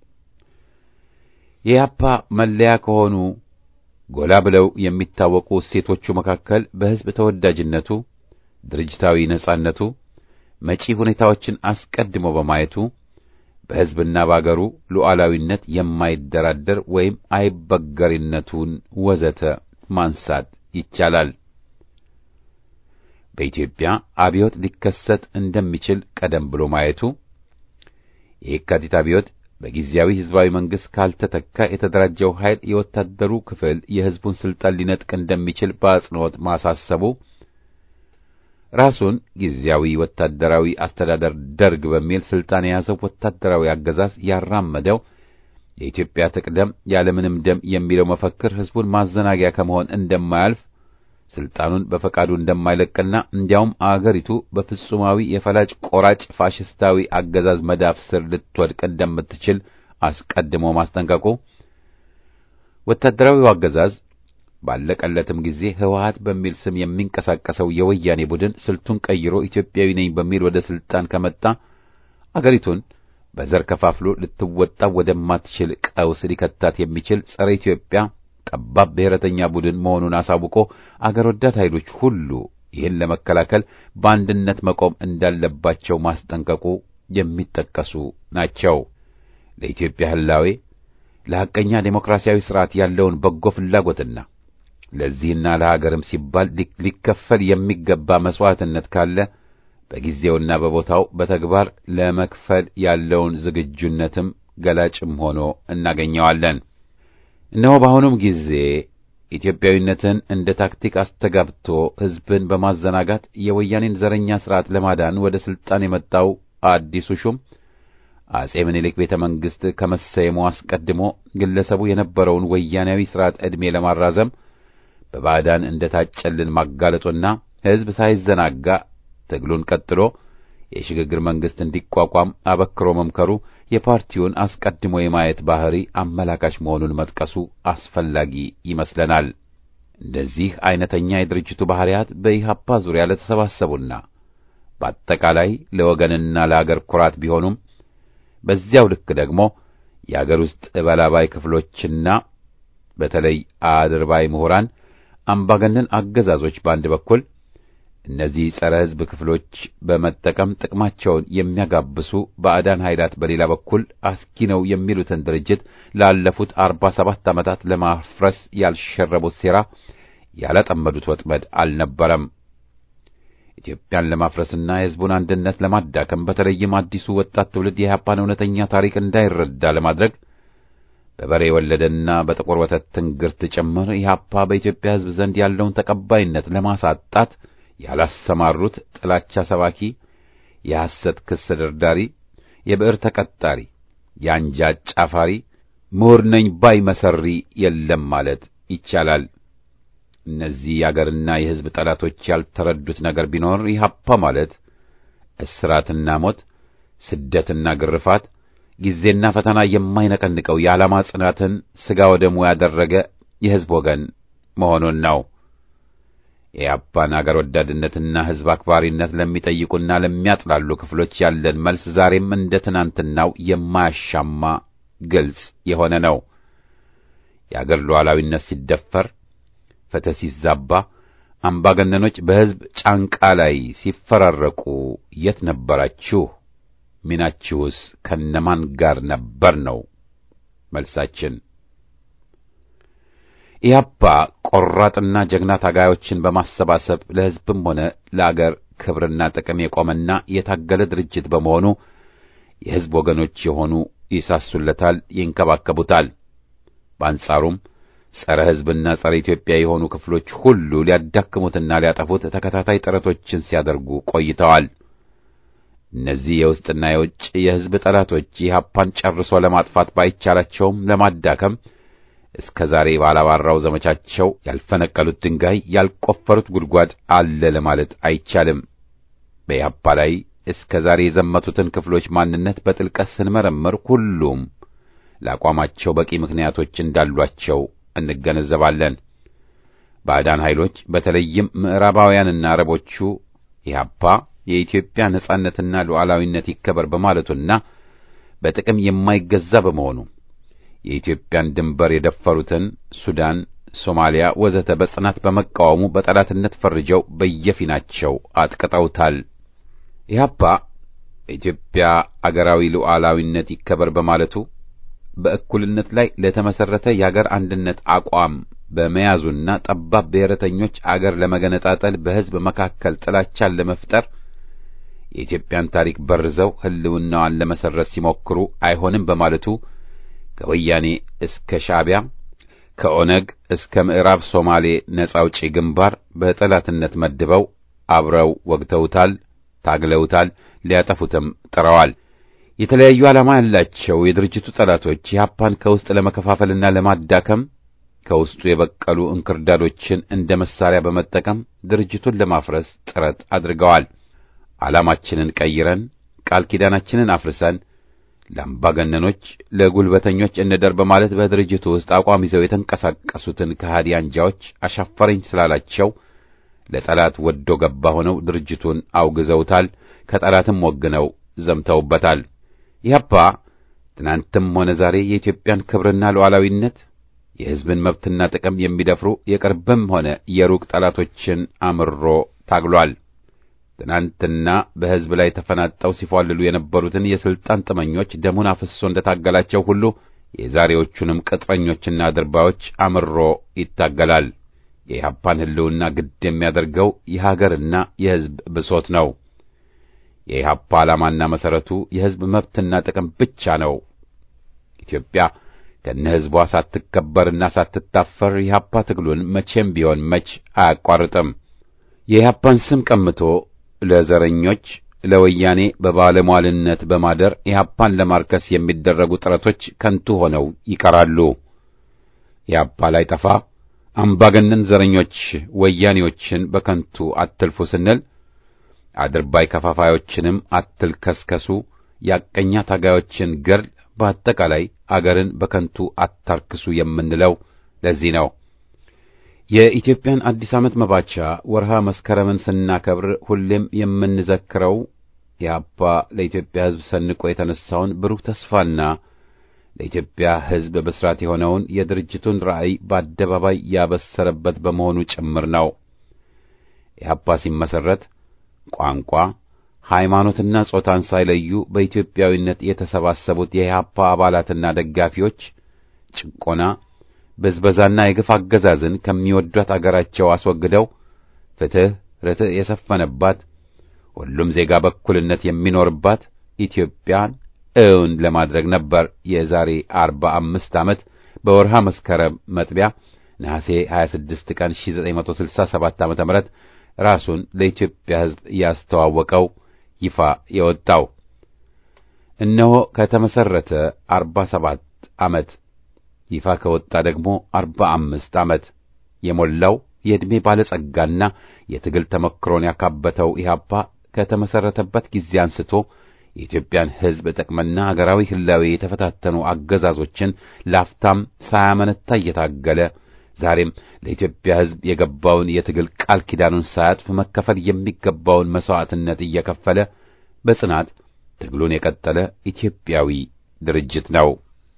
የኢህአፓ መለያ ከሆኑ ጎላ ብለው የሚታወቁ እሴቶቹ መካከል በሕዝብ ተወዳጅነቱ፣ ድርጅታዊ ነጻነቱ፣ መጪ ሁኔታዎችን አስቀድሞ በማየቱ በሕዝብና በአገሩ ሉዓላዊነት የማይደራደር ወይም አይበገሪነቱን ወዘተ ማንሳት ይቻላል። በኢትዮጵያ አብዮት ሊከሰት እንደሚችል ቀደም ብሎ ማየቱ የየካቲት አብዮት በጊዜያዊ ሕዝባዊ መንግሥት ካልተተካ የተደራጀው ኃይል የወታደሩ ክፍል የሕዝቡን ሥልጣን ሊነጥቅ እንደሚችል በአጽንኦት ማሳሰቡ ራሱን ጊዜያዊ ወታደራዊ አስተዳደር ደርግ በሚል ሥልጣን የያዘው ወታደራዊ አገዛዝ ያራመደው የኢትዮጵያ ትቅደም ያለምንም ደም የሚለው መፈክር ሕዝቡን ማዘናጊያ ከመሆን እንደማያልፍ ሥልጣኑን በፈቃዱ እንደማይለቅና እንዲያውም አገሪቱ በፍጹማዊ የፈላጭ ቆራጭ ፋሽስታዊ አገዛዝ መዳፍ ስር ልትወድቅ እንደምትችል አስቀድሞ ማስጠንቀቁ ወታደራዊው አገዛዝ ባለቀለትም ጊዜ ህወሓት በሚል ስም የሚንቀሳቀሰው የወያኔ ቡድን ስልቱን ቀይሮ ኢትዮጵያዊ ነኝ በሚል ወደ ሥልጣን ከመጣ አገሪቱን በዘር ከፋፍሎ ልትወጣ ወደማትችል ቀውስ ሊከታት የሚችል ጸረ ኢትዮጵያ ጠባብ ብሔረተኛ ቡድን መሆኑን አሳውቆ አገር ወዳድ ኃይሎች ሁሉ ይህን ለመከላከል በአንድነት መቆም እንዳለባቸው ማስጠንቀቁ የሚጠቀሱ ናቸው። ለኢትዮጵያ ህላዌ ለሐቀኛ ዴሞክራሲያዊ ሥርዓት ያለውን በጎ ፍላጎትና ለዚህና ለሀገርም ሲባል ሊከፈል የሚገባ መሥዋዕትነት ካለ በጊዜውና በቦታው በተግባር ለመክፈል ያለውን ዝግጁነትም ገላጭም ሆኖ እናገኘዋለን። እነሆ በአሁኑም ጊዜ ኢትዮጵያዊነትን እንደ ታክቲክ አስተጋብቶ ሕዝብን በማዘናጋት የወያኔን ዘረኛ ሥርዓት ለማዳን ወደ ሥልጣን የመጣው አዲሱ ሹም አጼ ምኒልክ ቤተ መንግሥት ከመሰየሙ አስቀድሞ ግለሰቡ የነበረውን ወያኔያዊ ሥርዓት ዕድሜ ለማራዘም በባዕዳን እንደ ታጨልን ማጋለጡና ሕዝብ ሳይዘናጋ ትግሉን ቀጥሎ የሽግግር መንግሥት እንዲቋቋም አበክሮ መምከሩ የፓርቲውን አስቀድሞ የማየት ባህሪ አመላካች መሆኑን መጥቀሱ አስፈላጊ ይመስለናል። እንደዚህ አይነተኛ የድርጅቱ ባህሪያት በኢህአፓ ዙሪያ ለተሰባሰቡና በአጠቃላይ ለወገንና ለአገር ኩራት ቢሆኑም በዚያው ልክ ደግሞ የአገር ውስጥ እበላባይ ክፍሎችና በተለይ አድርባይ ምሁራን አምባገነን አገዛዞች በአንድ በኩል እነዚህ ጸረ ሕዝብ ክፍሎች በመጠቀም ጥቅማቸውን የሚያጋብሱ ባዕዳን ኃይላት በሌላ በኩል አስጊ ነው የሚሉትን ድርጅት ላለፉት አርባ ሰባት ዓመታት ለማፍረስ ያልሸረቡት ሴራ ያላጠመዱት ወጥመድ አልነበረም። ኢትዮጵያን ለማፍረስና የሕዝቡን አንድነት ለማዳከም በተለይም አዲሱ ወጣት ትውልድ የኢህአፓን እውነተኛ ታሪክ እንዳይረዳ ለማድረግ በበሬ የወለደና በጥቁር ወተት ትንግርት ጭምር ኢህአፓ በኢትዮጵያ ሕዝብ ዘንድ ያለውን ተቀባይነት ለማሳጣት ያላሰማሩት ጥላቻ ሰባኪ፣ የሐሰት ክስ ደርዳሪ፣ የብዕር ተቀጣሪ፣ የአንጃ ጫፋሪ፣ ምሁር ነኝ ባይ መሰሪ የለም ማለት ይቻላል። እነዚህ የአገርና የሕዝብ ጠላቶች ያልተረዱት ነገር ቢኖር ኢህአፓ ማለት እስራትና ሞት፣ ስደትና ግርፋት፣ ጊዜና ፈተና የማይነቀንቀው የዓላማ ጽናትን ሥጋ ወደሙ ያደረገ የሕዝብ ወገን መሆኑን ነው። የኢህአፓን አገር ወዳድነትና ሕዝብ አክባሪነት ለሚጠይቁና ለሚያጥላሉ ክፍሎች ያለን መልስ ዛሬም እንደ ትናንትናው የማያሻማ ግልጽ የሆነ ነው። የአገር ሉዓላዊነት ሲደፈር ፍትሕ ሲዛባ፣ አምባገነኖች በሕዝብ ጫንቃ ላይ ሲፈራረቁ የት ነበራችሁ? ሚናችሁስ ከነማን ጋር ነበር ነው መልሳችን። ኢህአፓ ቆራጥና ጀግና ታጋዮችን በማሰባሰብ ለሕዝብም ሆነ ለአገር ክብርና ጥቅም የቆመና የታገለ ድርጅት በመሆኑ የሕዝብ ወገኖች የሆኑ ይሳሱለታል፣ ይንከባከቡታል። በአንጻሩም ጸረ ሕዝብና ጸረ ኢትዮጵያ የሆኑ ክፍሎች ሁሉ ሊያዳክሙትና ሊያጠፉት ተከታታይ ጥረቶችን ሲያደርጉ ቆይተዋል። እነዚህ የውስጥና የውጭ የሕዝብ ጠላቶች ኢህአፓን ጨርሶ ለማጥፋት ባይቻላቸውም ለማዳከም እስከ ዛሬ ባላባራው ዘመቻቸው ያልፈነቀሉት ድንጋይ ያልቆፈሩት ጉድጓድ አለ ለማለት አይቻልም። በኢህአፓ ላይ እስከ ዛሬ የዘመቱትን ክፍሎች ማንነት በጥልቀት ስንመረምር ሁሉም ለአቋማቸው በቂ ምክንያቶች እንዳሏቸው እንገነዘባለን። ባዕዳን ኃይሎች በተለይም ምዕራባውያንና አረቦቹ ኢህአፓ የኢትዮጵያ ነጻነትና ሉዓላዊነት ይከበር በማለቱና በጥቅም የማይገዛ በመሆኑ የኢትዮጵያን ድንበር የደፈሩትን ሱዳን፣ ሶማሊያ ወዘተ በጽናት በመቃወሙ በጠላትነት ፈርጀው በየፊናቸው አጥቅጠውታል። ኢህአፓ በኢትዮጵያ አገራዊ ሉዓላዊነት ይከበር በማለቱ በእኩልነት ላይ ለተመሰረተ የአገር አንድነት አቋም በመያዙና ጠባብ ብሔረተኞች አገር ለመገነጣጠል በሕዝብ መካከል ጥላቻን ለመፍጠር የኢትዮጵያን ታሪክ በርዘው ሕልውናዋን ለመሰረት ሲሞክሩ አይሆንም በማለቱ ከወያኔ እስከ ሻዕቢያ ከኦነግ እስከ ምዕራብ ሶማሌ ነጻ አውጪ ግንባር በጠላትነት መድበው አብረው ወግተውታል፣ ታግለውታል፣ ሊያጠፉትም ጥረዋል። የተለያዩ ዓላማ ያላቸው የድርጅቱ ጠላቶች ኢህአፓን ከውስጥ ለመከፋፈልና ለማዳከም ከውስጡ የበቀሉ እንክርዳዶችን እንደ መሳሪያ በመጠቀም ድርጅቱን ለማፍረስ ጥረት አድርገዋል። ዓላማችንን ቀይረን ቃል ኪዳናችንን አፍርሰን ለአምባገነኖች፣ ለጉልበተኞች እንደር በማለት በድርጅቱ ውስጥ አቋም ይዘው የተንቀሳቀሱትን ከሃዲ አንጃዎች አሻፈረኝ ስላላቸው ለጠላት ወዶ ገባ ሆነው ድርጅቱን አውግዘውታል። ከጠላትም ወግነው ዘምተውበታል። ኢህአፓ ትናንትም ሆነ ዛሬ የኢትዮጵያን ክብርና ሉዓላዊነት የሕዝብን መብትና ጥቅም የሚደፍሩ የቅርብም ሆነ የሩቅ ጠላቶችን አምሮ ታግሏል። ትናንትና በሕዝብ ላይ ተፈናጠው ሲፏልሉ የነበሩትን የሥልጣን ጥመኞች ደሙን አፍሶ እንደታገላቸው ሁሉ የዛሬዎቹንም ቅጥረኞችና ድርባዮች አምሮ ይታገላል። የኢህአፓን ሕልውና ግድ የሚያደርገው የሀገርና የሕዝብ ብሶት ነው። የኢህአፓ ዓላማና መሠረቱ የሕዝብ መብትና ጥቅም ብቻ ነው። ኢትዮጵያ ከነ ሕዝቧ ሳትከበርና ሳትታፈር የኢህአፓ ትግሉን መቼም ቢሆን መች አያቋርጥም። የኢህአፓን ስም ቀምቶ ለዘረኞች ለወያኔ በባለሟልነት በማደር ኢህአፓን ለማርከስ የሚደረጉ ጥረቶች ከንቱ ሆነው ይቀራሉ። ኢህአፓ ላይ ጠፋ አምባገነን ዘረኞች ወያኔዎችን በከንቱ አትልፉ ስንል አድርባይ ከፋፋዮችንም አትልከስከሱ፣ ያቀኛ ታጋዮችን ገድል፣ በአጠቃላይ አገርን በከንቱ አታርክሱ የምንለው ለዚህ ነው። የኢትዮጵያን አዲስ ዓመት መባቻ ወርሃ መስከረምን ስናከብር ሁሌም የምንዘክረው ኢህአፓ ለኢትዮጵያ ሕዝብ ሰንቆ የተነሳውን ብሩህ ተስፋና ለኢትዮጵያ ሕዝብ ብስራት የሆነውን የድርጅቱን ራዕይ በአደባባይ ያበሰረበት በመሆኑ ጭምር ነው። ኢህአፓ ሲመሠረት ቋንቋ፣ ሃይማኖትና ጾታን ሳይለዩ በኢትዮጵያዊነት የተሰባሰቡት የኢህአፓ አባላትና ደጋፊዎች ጭቆና ብዝበዛና የግፍ አገዛዝን ከሚወዷት አገራቸው አስወግደው ፍትሕ፣ ርትዕ የሰፈነባት ሁሉም ዜጋ በእኩልነት የሚኖርባት ኢትዮጵያን እውን ለማድረግ ነበር። የዛሬ አርባ አምስት ዓመት በወርሃ መስከረም መጥቢያ ነሐሴ 26 ቀን 1967 ዓመተ ምህረት ራሱን ለኢትዮጵያ ሕዝብ ያስተዋወቀው ይፋ የወጣው እነሆ ከተመሰረተ 47 ዓመት ይፋ ከወጣ ደግሞ 45 ዓመት የሞላው የዕድሜ ባለጸጋና የትግል ተመክሮን ያካበተው ኢህአፓ ከተመሰረተበት ጊዜ አንስቶ የኢትዮጵያን ሕዝብ ጥቅምና አገራዊ ህላዌ የተፈታተኑ አገዛዞችን ላፍታም ሳያመነታ እየታገለ ዛሬም ለኢትዮጵያ ሕዝብ የገባውን የትግል ቃል ኪዳኑን ሳያጥፍ መከፈል የሚገባውን መሥዋዕትነት እየከፈለ በጽናት ትግሉን የቀጠለ ኢትዮጵያዊ ድርጅት ነው።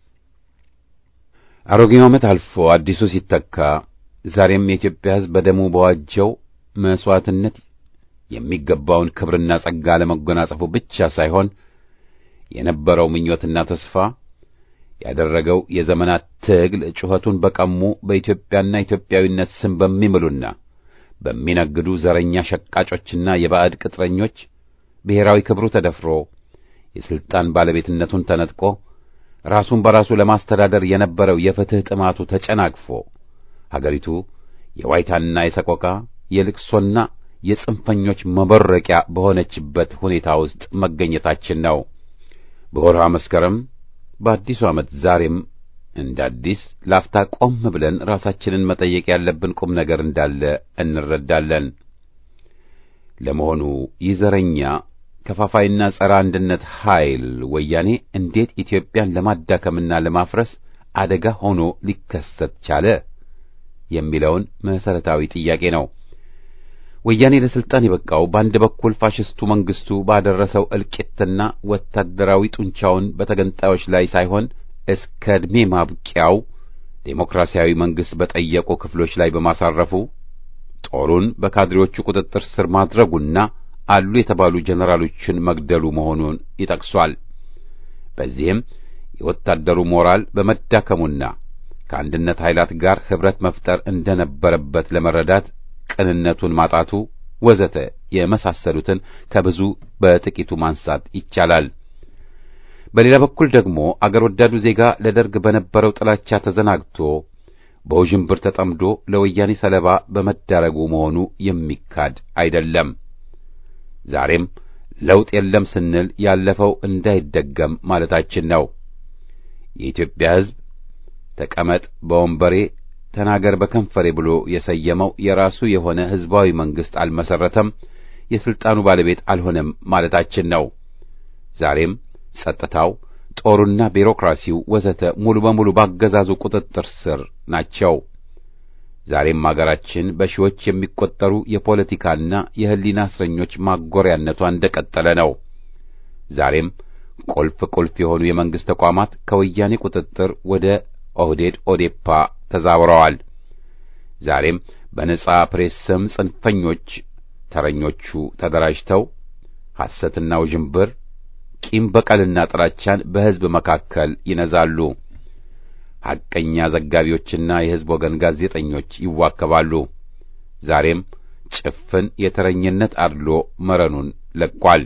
አሮጌው ዓመት አልፎ አዲሱ ሲተካ ዛሬም የኢትዮጵያ ሕዝብ በደሙ በዋጀው መሥዋዕትነት የሚገባውን ክብርና ጸጋ ለመጎናጸፉ ብቻ ሳይሆን የነበረው ምኞትና ተስፋ ያደረገው የዘመናት ትግል ጩኸቱን በቀሙ በኢትዮጵያና ኢትዮጵያዊነት ስም በሚምሉና በሚነግዱ ዘረኛ ሸቃጮችና የባዕድ ቅጥረኞች ብሔራዊ ክብሩ ተደፍሮ የሥልጣን ባለቤትነቱን ተነጥቆ ራሱን በራሱ ለማስተዳደር የነበረው የፍትሕ ጥማቱ ተጨናግፎ ሀገሪቱ የዋይታና የሰቆቃ የልቅሶና የጽንፈኞች መበረቂያ በሆነችበት ሁኔታ ውስጥ መገኘታችን ነው። በወርሃ መስከረም በአዲሱ ዓመት ዛሬም እንደ አዲስ ላፍታ ቆም ብለን ራሳችንን መጠየቅ ያለብን ቁም ነገር እንዳለ እንረዳለን። ለመሆኑ ይህ ዘረኛ ከፋፋይና ጸረ አንድነት ኃይል ወያኔ እንዴት ኢትዮጵያን ለማዳከምና ለማፍረስ አደጋ ሆኖ ሊከሰት ቻለ የሚለውን መሠረታዊ ጥያቄ ነው። ወያኔ ለስልጣን የበቃው በአንድ በኩል ፋሽስቱ መንግስቱ ባደረሰው እልቂትና ወታደራዊ ጡንቻውን በተገንጣዮች ላይ ሳይሆን እስከ ዕድሜ ማብቂያው ዴሞክራሲያዊ መንግስት በጠየቁ ክፍሎች ላይ በማሳረፉ ጦሩን በካድሬዎቹ ቁጥጥር ስር ማድረጉና አሉ የተባሉ ጀነራሎችን መግደሉ መሆኑን ይጠቅሷል። በዚህም የወታደሩ ሞራል በመዳከሙና ከአንድነት ኃይላት ጋር ኅብረት መፍጠር እንደነበረበት ለመረዳት ቅንነቱን ማጣቱ ወዘተ የመሳሰሉትን ከብዙ በጥቂቱ ማንሳት ይቻላል። በሌላ በኩል ደግሞ አገር ወዳዱ ዜጋ ለደርግ በነበረው ጥላቻ ተዘናግቶ በውዥንብር ተጠምዶ ለወያኔ ሰለባ በመዳረጉ መሆኑ የሚካድ አይደለም። ዛሬም ለውጥ የለም ስንል ያለፈው እንዳይደገም ማለታችን ነው። የኢትዮጵያ ሕዝብ ተቀመጥ በወንበሬ ተናገር በከንፈሬ ብሎ የሰየመው የራሱ የሆነ ሕዝባዊ መንግሥት አልመሰረተም፣ የሥልጣኑ ባለቤት አልሆነም ማለታችን ነው። ዛሬም ጸጥታው፣ ጦሩና ቢሮክራሲው ወዘተ ሙሉ በሙሉ ባገዛዙ ቁጥጥር ስር ናቸው። ዛሬም አገራችን በሺዎች የሚቆጠሩ የፖለቲካና የሕሊና እስረኞች ማጎሪያነቷ እንደቀጠለ ነው። ዛሬም ቁልፍ ቁልፍ የሆኑ የመንግሥት ተቋማት ከወያኔ ቁጥጥር ወደ ኦህዴድ ኦዴፓ ተዛውረዋል። ዛሬም በነጻ ፕሬስ ስም ጽንፈኞች ተረኞቹ ተደራጅተው ሐሰትና ውዥንብር፣ ቂም በቀልና ጥላቻን በሕዝብ መካከል ይነዛሉ። ሐቀኛ ዘጋቢዎችና የሕዝብ ወገን ጋዜጠኞች ይዋከባሉ። ዛሬም ጭፍን የተረኝነት አድሎ መረኑን ለቋል።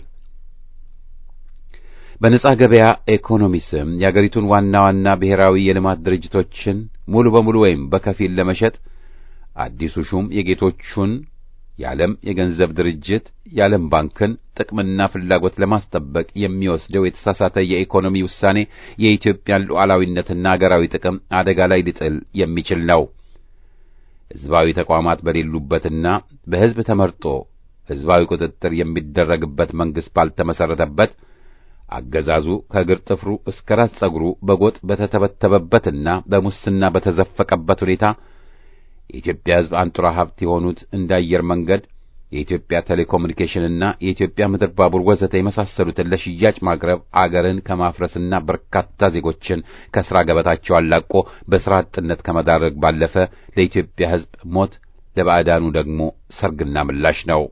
በነጻ ገበያ ኢኮኖሚ ስም የአገሪቱን ዋና ዋና ብሔራዊ የልማት ድርጅቶችን ሙሉ በሙሉ ወይም በከፊል ለመሸጥ አዲሱ ሹም የጌቶቹን የዓለም የገንዘብ ድርጅት የዓለም ባንክን ጥቅምና ፍላጎት ለማስጠበቅ የሚወስደው የተሳሳተ የኢኮኖሚ ውሳኔ የኢትዮጵያን ሉዓላዊነትና አገራዊ ጥቅም አደጋ ላይ ሊጥል የሚችል ነው። ሕዝባዊ ተቋማት በሌሉበትና በሕዝብ ተመርጦ ሕዝባዊ ቁጥጥር የሚደረግበት መንግሥት ባልተመሠረተበት አገዛዙ ከእግር ጥፍሩ እስከ ራስ ጸጉሩ በጎጥ በተተበተበበትና በሙስና በተዘፈቀበት ሁኔታ የኢትዮጵያ ሕዝብ አንጡራ ሀብት የሆኑት እንደ አየር መንገድ፣ የኢትዮጵያ ቴሌኮሙኒኬሽንና የኢትዮጵያ ምድር ባቡር ወዘተ የመሳሰሉትን ለሽያጭ ማቅረብ አገርን ከማፍረስና በርካታ ዜጎችን ከሥራ ገበታቸው አላቆ በሥራ አጥነት ከመዳረግ ባለፈ ለኢትዮጵያ ሕዝብ ሞት፣ ለባዕዳኑ ደግሞ ሰርግና ምላሽ ነው።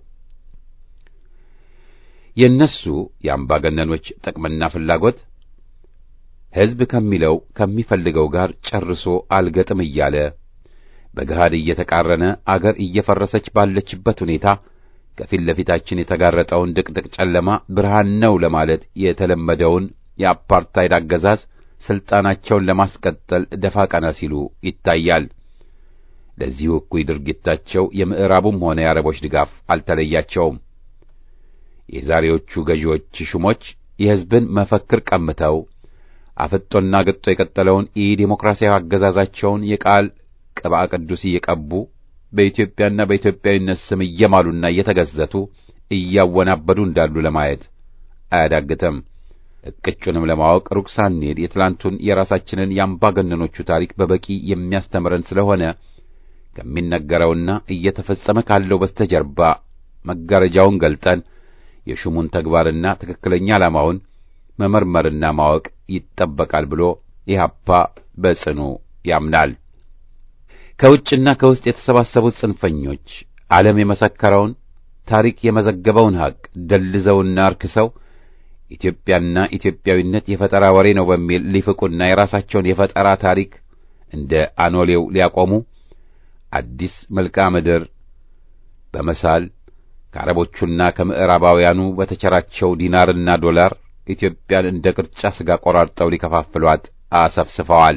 የእነሱ የአምባገነኖች ጥቅምና ፍላጎት ሕዝብ ከሚለው ከሚፈልገው ጋር ጨርሶ አልገጥም እያለ በገሃድ እየተቃረነ አገር እየፈረሰች ባለችበት ሁኔታ ከፊት ለፊታችን የተጋረጠውን ድቅድቅ ጨለማ ብርሃን ነው ለማለት የተለመደውን የአፓርታይድ አገዛዝ ሥልጣናቸውን ለማስቀጠል ደፋ ቀና ሲሉ ይታያል። ለዚሁ እኩይ ድርጊታቸው የምዕራቡም ሆነ የአረቦች ድጋፍ አልተለያቸውም። የዛሬዎቹ ገዢዎች ሹሞች የሕዝብን መፈክር ቀምተው አፍጦና ገጦ የቀጠለውን ኢዴሞክራሲያዊ አገዛዛቸውን የቃል ቅብአ ቅዱስ እየቀቡ በኢትዮጵያና በኢትዮጵያዊነት ስም እየማሉና እየተገዘቱ እያወናበዱ እንዳሉ ለማየት አያዳግትም። እቅጩንም ለማወቅ ሩቅ ሳንሄድ የትላንቱን የራሳችንን የአምባገነኖቹ ታሪክ በበቂ የሚያስተምረን ስለሆነ ከሚነገረውና እየተፈጸመ ካለው በስተጀርባ መጋረጃውን ገልጠን የሹሙን ተግባርና ትክክለኛ ዓላማውን መመርመርና ማወቅ ይጠበቃል ብሎ ኢህአፓ በጽኑ ያምናል። ከውጭና ከውስጥ የተሰባሰቡት ጽንፈኞች ዓለም የመሰከረውን ታሪክ የመዘገበውን ሐቅ ደልዘውና አርክሰው ኢትዮጵያና ኢትዮጵያዊነት የፈጠራ ወሬ ነው በሚል ሊፍቁና የራሳቸውን የፈጠራ ታሪክ እንደ አኖሌው ሊያቆሙ አዲስ መልክዓ ምድር በመሳል ከአረቦቹና ከምዕራባውያኑ በተቸራቸው ዲናርና ዶላር ኢትዮጵያን እንደ ቅርጫ ሥጋ ቆራርጠው ሊከፋፍሏት አሰፍስፈዋል።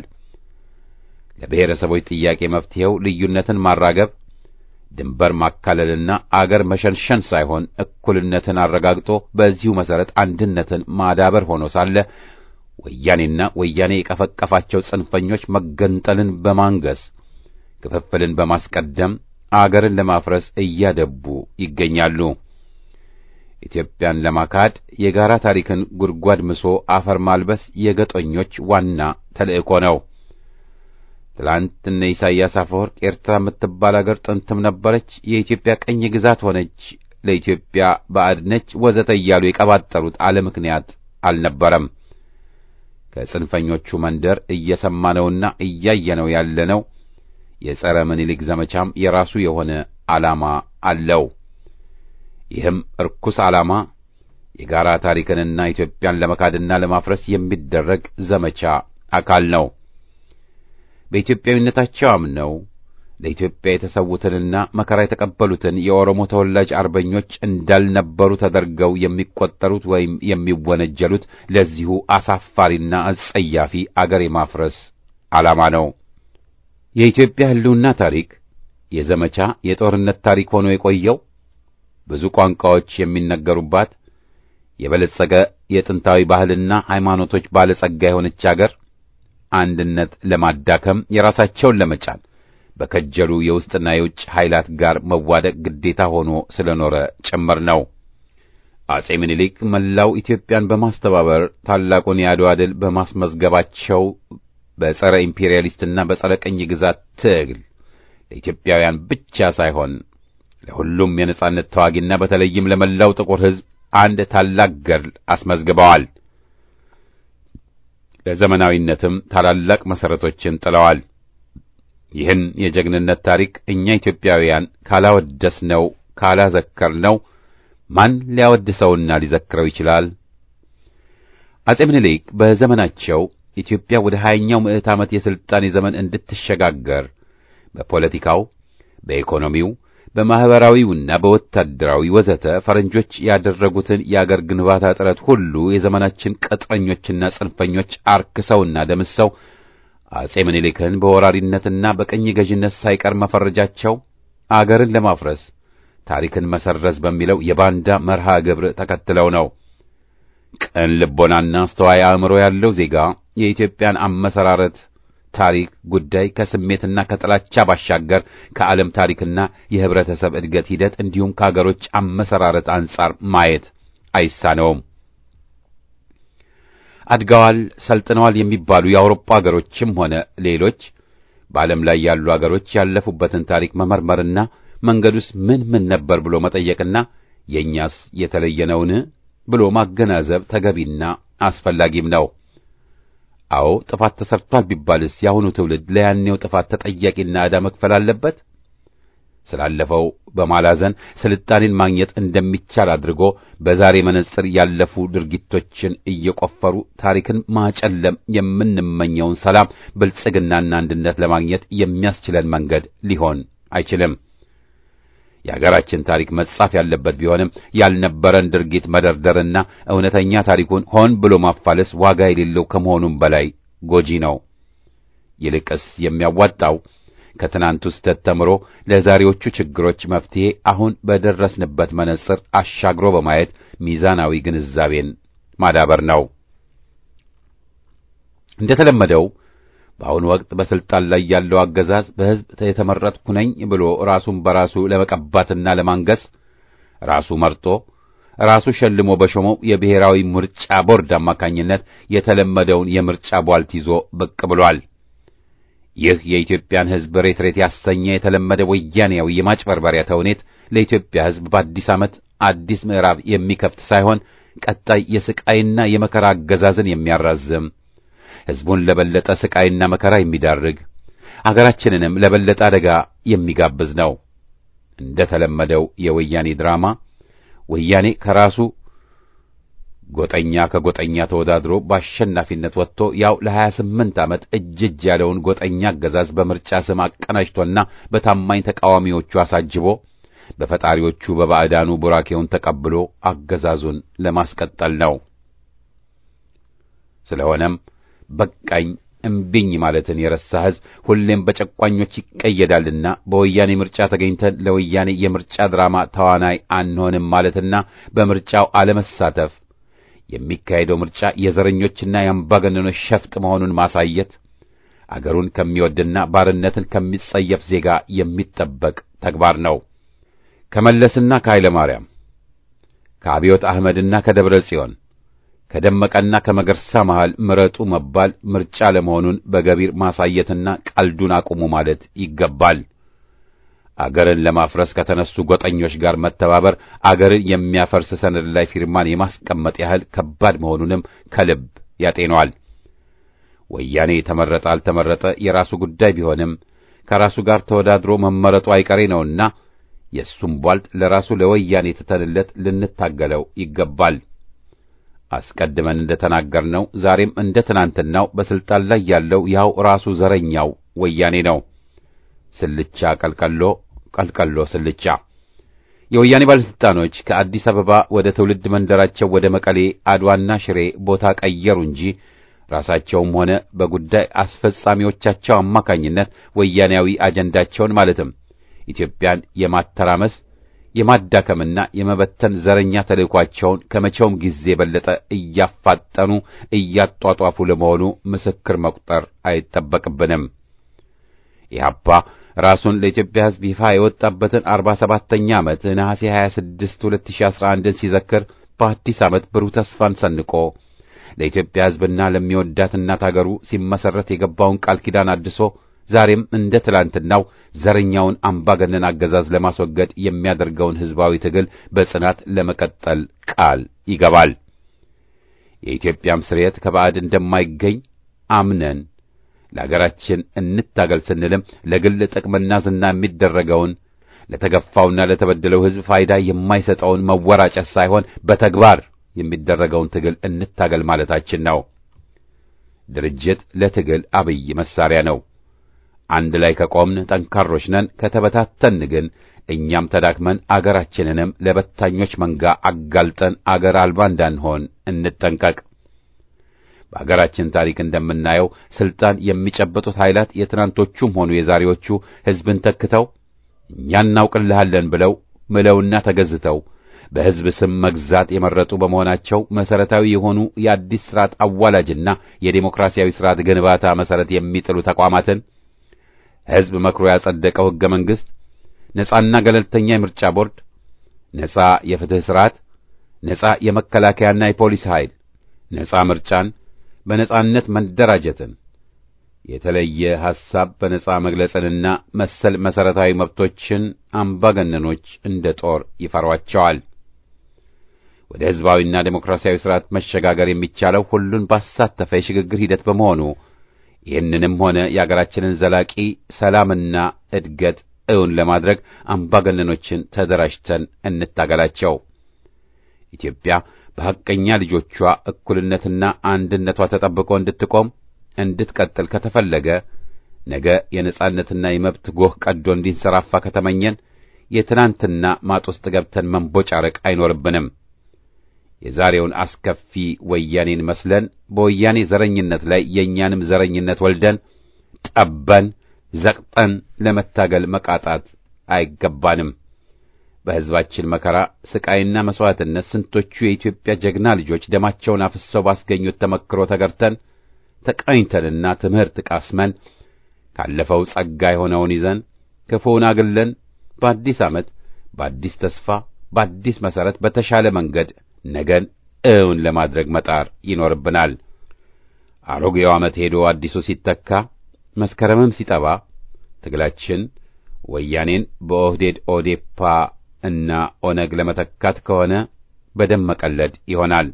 ለብሔረሰቦች ጥያቄ መፍትሔው ልዩነትን ማራገብ፣ ድንበር ማካለልና አገር መሸንሸን ሳይሆን እኩልነትን አረጋግጦ በዚሁ መሠረት አንድነትን ማዳበር ሆኖ ሳለ ወያኔና ወያኔ የቀፈቀፋቸው ጽንፈኞች መገንጠልን በማንገስ ክፍፍልን በማስቀደም አገርን ለማፍረስ እያደቡ ይገኛሉ። ኢትዮጵያን ለማካድ የጋራ ታሪክን ጉድጓድ ምሶ አፈር ማልበስ የገጦኞች ዋና ተልእኮ ነው። ትላንት እነ ኢሳይያስ አፈወርቅ ኤርትራ የምትባል አገር ጥንትም ነበረች፣ የኢትዮጵያ ቀኝ ግዛት ሆነች፣ ለኢትዮጵያ ባዕድ ነች፣ ወዘተ እያሉ የቀባጠሩት አለ ምክንያት አልነበረም። ከጽንፈኞቹ መንደር እየሰማነውና እያየነው ያለነው የጸረ ምኒልክ ዘመቻም የራሱ የሆነ ዓላማ አለው። ይህም እርኩስ ዓላማ የጋራ ታሪክንና ኢትዮጵያን ለመካድና ለማፍረስ የሚደረግ ዘመቻ አካል ነው። በኢትዮጵያዊነታቸው አምነው ለኢትዮጵያ የተሰዉትንና መከራ የተቀበሉትን የኦሮሞ ተወላጅ አርበኞች እንዳልነበሩ ተደርገው የሚቆጠሩት ወይም የሚወነጀሉት ለዚሁ አሳፋሪና አጸያፊ አገር የማፍረስ ዓላማ ነው። የኢትዮጵያ ሕልውና ታሪክ የዘመቻ የጦርነት ታሪክ ሆኖ የቆየው ብዙ ቋንቋዎች የሚነገሩባት የበለጸገ የጥንታዊ ባህልና ሃይማኖቶች ባለጸጋ የሆነች አገር አንድነት ለማዳከም የራሳቸውን ለመጫን በከጀሉ የውስጥና የውጭ ኃይላት ጋር መዋደቅ ግዴታ ሆኖ ስለኖረ ጭምር ነው። አጼ ምኒልክ መላው ኢትዮጵያን በማስተባበር ታላቁን የአድዋ ድል በማስመዝገባቸው በጸረ ኢምፔሪያሊስትና በጸረ ቅኝ ግዛት ትግል ለኢትዮጵያውያን ብቻ ሳይሆን ለሁሉም የነጻነት ተዋጊና በተለይም ለመላው ጥቁር ሕዝብ አንድ ታላቅ ገድል አስመዝግበዋል። ለዘመናዊነትም ታላላቅ መሠረቶችን ጥለዋል። ይህን የጀግንነት ታሪክ እኛ ኢትዮጵያውያን ካላወደስነው ካላዘከርነው ማን ሊያወድሰውና ሊዘክረው ይችላል? አጼ ምኒልክ በዘመናቸው ኢትዮጵያ ወደ ሀያኛው ምዕት ዓመት የሥልጣኔ ዘመን እንድትሸጋገር በፖለቲካው፣ በኢኮኖሚው፣ በማኅበራዊውና በወታደራዊ ወዘተ ፈረንጆች ያደረጉትን የአገር ግንባታ ጥረት ሁሉ የዘመናችን ቅጥረኞችና ጽንፈኞች አርክሰውና ደምሰው አጼ ምኒልክን በወራሪነትና በቅኝ ገዥነት ሳይቀር መፈረጃቸው አገርን ለማፍረስ ታሪክን መሰረዝ በሚለው የባንዳ መርሃ ግብር ተከትለው ነው። ቅን ልቦናና አስተዋይ አእምሮ ያለው ዜጋ የኢትዮጵያን አመሰራረት ታሪክ ጉዳይ ከስሜትና ከጥላቻ ባሻገር ከዓለም ታሪክና የህብረተሰብ እድገት ሂደት እንዲሁም ከአገሮች አመሰራረት አንጻር ማየት አይሳነውም። አድገዋል፣ ሰልጥነዋል የሚባሉ የአውሮፓ አገሮችም ሆነ ሌሎች በዓለም ላይ ያሉ አገሮች ያለፉበትን ታሪክ መመርመርና መንገዱስ ምን ምን ነበር ብሎ መጠየቅና የእኛስ የተለየ ነውን ብሎ ማገናዘብ ተገቢና አስፈላጊም ነው። አዎ ጥፋት ተሰርቷል ቢባልስ የአሁኑ ትውልድ ለያኔው ጥፋት ተጠያቂና ዕዳ መክፈል አለበት? ስላለፈው በማላዘን ስልጣኔን ማግኘት እንደሚቻል አድርጎ በዛሬ መነጽር ያለፉ ድርጊቶችን እየቆፈሩ ታሪክን ማጨለም የምንመኘውን ሰላም፣ ብልጽግናና አንድነት ለማግኘት የሚያስችለን መንገድ ሊሆን አይችልም። የአገራችን ታሪክ መጻፍ ያለበት ቢሆንም ያልነበረን ድርጊት መደርደርና እውነተኛ ታሪኩን ሆን ብሎ ማፋለስ ዋጋ የሌለው ከመሆኑም በላይ ጎጂ ነው። ይልቅስ የሚያዋጣው ከትናንቱ ስህተት ተምሮ ለዛሬዎቹ ችግሮች መፍትሄ አሁን በደረስንበት መነጽር አሻግሮ በማየት ሚዛናዊ ግንዛቤን ማዳበር ነው። እንደተለመደው በአሁኑ ወቅት በስልጣን ላይ ያለው አገዛዝ በሕዝብ የተመረጥኩ ነኝ ብሎ ራሱን በራሱ ለመቀባትና ለማንገስ ራሱ መርጦ ራሱ ሸልሞ በሾመው የብሔራዊ ምርጫ ቦርድ አማካኝነት የተለመደውን የምርጫ ቧልት ይዞ ብቅ ብሏል። ይህ የኢትዮጵያን ሕዝብ ሬት ሬት ያሰኘ የተለመደ ወያኔያዊ የማጭበርበሪያ ተውኔት ለኢትዮጵያ ሕዝብ በአዲስ ዓመት አዲስ ምዕራፍ የሚከፍት ሳይሆን ቀጣይ የስቃይና የመከራ አገዛዝን የሚያራዝም ሕዝቡን ለበለጠ ስቃይና መከራ የሚዳርግ አገራችንንም ለበለጠ አደጋ የሚጋብዝ ነው። እንደ ተለመደው የወያኔ ድራማ ወያኔ ከራሱ ጎጠኛ ከጎጠኛ ተወዳድሮ በአሸናፊነት ወጥቶ ያው ለሀያ ስምንት ዓመት እጅ እጅ ያለውን ጎጠኛ አገዛዝ በምርጫ ስም አቀናጅቶና በታማኝ ተቃዋሚዎቹ አሳጅቦ በፈጣሪዎቹ በባዕዳኑ ቡራኬውን ተቀብሎ አገዛዙን ለማስቀጠል ነው። ስለሆነም በቃኝ እምቢኝ ማለትን የረሳ ሕዝብ ሁሌም በጨቋኞች ይቀየዳልና በወያኔ ምርጫ ተገኝተን ለወያኔ የምርጫ ድራማ ተዋናይ አንሆንም ማለትና በምርጫው አለመሳተፍ የሚካሄደው ምርጫ የዘረኞችና የአምባገነኖች ሸፍጥ መሆኑን ማሳየት አገሩን ከሚወድና ባርነትን ከሚጸየፍ ዜጋ የሚጠበቅ ተግባር ነው። ከመለስና ከኃይለ ማርያም ከአብዮት አህመድና ከደብረ ጽዮን ከደመቀና ከመገርሳ መሃል ምረጡ መባል ምርጫ ለመሆኑን በገቢር ማሳየትና ቀልዱን አቁሙ ማለት ይገባል። አገርን ለማፍረስ ከተነሱ ጎጠኞች ጋር መተባበር አገርን የሚያፈርስ ሰነድ ላይ ፊርማን የማስቀመጥ ያህል ከባድ መሆኑንም ከልብ ያጤነዋል። ወያኔ ተመረጠ አልተመረጠ የራሱ ጉዳይ ቢሆንም ከራሱ ጋር ተወዳድሮ መመረጡ አይቀሬ ነውና የእሱም ቧልት ለራሱ ለወያኔ ትተንለት ልንታገለው ይገባል። አስቀድመን እንደተናገርነው ዛሬም እንደ ትናንትናው በስልጣን ላይ ያለው ያው ራሱ ዘረኛው ወያኔ ነው። ስልቻ ቀልቀሎ፣ ቀልቀሎ ስልቻ። የወያኔ ባለስልጣኖች ከአዲስ አበባ ወደ ትውልድ መንደራቸው ወደ መቀሌ፣ አድዋና ሽሬ ቦታ ቀየሩ እንጂ ራሳቸውም ሆነ በጉዳይ አስፈጻሚዎቻቸው አማካኝነት ወያኔያዊ አጀንዳቸውን ማለትም ኢትዮጵያን የማተራመስ የማዳከምና የመበተን ዘረኛ ተልእኳቸውን ከመቼውም ጊዜ የበለጠ እያፋጠኑ እያጧጧፉ ለመሆኑ ምስክር መቁጠር አይጠበቅብንም። ኢህአፓ ራሱን ለኢትዮጵያ ሕዝብ ይፋ የወጣበትን አርባ ሰባተኛ ዓመት ነሐሴ 26 2011ን ሲዘክር በአዲስ ዓመት ብሩህ ተስፋን ሰንቆ ለኢትዮጵያ ሕዝብና ለሚወዳት እናት አገሩ ሲመሰረት የገባውን ቃል ኪዳን አድሶ ዛሬም እንደ ትላንትናው ዘረኛውን አምባገነን አገዛዝ ለማስወገድ የሚያደርገውን ሕዝባዊ ትግል በጽናት ለመቀጠል ቃል ይገባል። የኢትዮጵያም ስርየት ከባዕድ እንደማይገኝ አምነን ለአገራችን እንታገል ስንልም ለግል ጥቅምና ዝና የሚደረገውን ለተገፋውና ለተበደለው ሕዝብ ፋይዳ የማይሰጠውን መወራጨት ሳይሆን በተግባር የሚደረገውን ትግል እንታገል ማለታችን ነው። ድርጅት ለትግል አብይ መሳሪያ ነው። አንድ ላይ ከቆምን ጠንካሮች ነን። ከተበታተን ግን እኛም ተዳክመን አገራችንንም ለበታኞች መንጋ አጋልጠን አገር አልባ እንዳንሆን እንጠንቀቅ። በአገራችን ታሪክ እንደምናየው ስልጣን የሚጨበጡት ኃይላት የትናንቶቹም ሆኑ የዛሬዎቹ ሕዝብን ተክተው እኛ እናውቅልሃለን ብለው ምለውና ተገዝተው በሕዝብ ስም መግዛት የመረጡ በመሆናቸው መሰረታዊ የሆኑ የአዲስ ስርዓት አዋላጅና የዴሞክራሲያዊ ስርዓት ግንባታ መሰረት የሚጥሉ ተቋማትን ሕዝብ መክሮ ያጸደቀው ሕገ መንግሥት፣ ነጻና ገለልተኛ የምርጫ ቦርድ፣ ነጻ የፍትሕ ስርዓት፣ ነጻ የመከላከያና የፖሊስ ኃይል፣ ነጻ ምርጫን፣ በነጻነት መደራጀትን፣ የተለየ ሐሳብ በነጻ መግለጽንና መሰል መሰረታዊ መብቶችን አምባገነኖች እንደ ጦር ይፈሯቸዋል። ወደ ሕዝባዊና ዴሞክራሲያዊ ስርዓት መሸጋገር የሚቻለው ሁሉን ባሳተፈ የሽግግር ሂደት በመሆኑ ይህንንም ሆነ የአገራችንን ዘላቂ ሰላምና እድገት እውን ለማድረግ አምባገነኖችን ተደራጅተን እንታገላቸው። ኢትዮጵያ በሐቀኛ ልጆቿ እኩልነትና አንድነቷ ተጠብቆ እንድትቆም እንድትቀጥል ከተፈለገ ነገ የነጻነትና የመብት ጎህ ቀዶ እንዲንሰራፋ ከተመኘን የትናንትና ማጥ ውስጥ ገብተን መንቦጫረቅ አይኖርብንም። የዛሬውን አስከፊ ወያኔን መስለን በወያኔ ዘረኝነት ላይ የእኛንም ዘረኝነት ወልደን ጠበን ዘቅጠን ለመታገል መቃጣት አይገባንም። በሕዝባችን መከራ ስቃይና መሥዋዕትነት ስንቶቹ የኢትዮጵያ ጀግና ልጆች ደማቸውን አፍሰው ባስገኙት ተመክሮ ተገርተን ተቃኝተንና ትምህርት ቃስመን ካለፈው ጸጋ የሆነውን ይዘን ክፉውን አግለን በአዲስ ዓመት በአዲስ ተስፋ በአዲስ መሠረት በተሻለ መንገድ ነገን እውን ለማድረግ መጣር ይኖርብናል። አሮጌው ዓመት ሄዶ አዲሱ ሲተካ መስከረምም ሲጠባ ትግላችን ወያኔን በኦህዴድ ኦዴፓ እና ኦነግ ለመተካት ከሆነ በደም መቀለድ ይሆናል።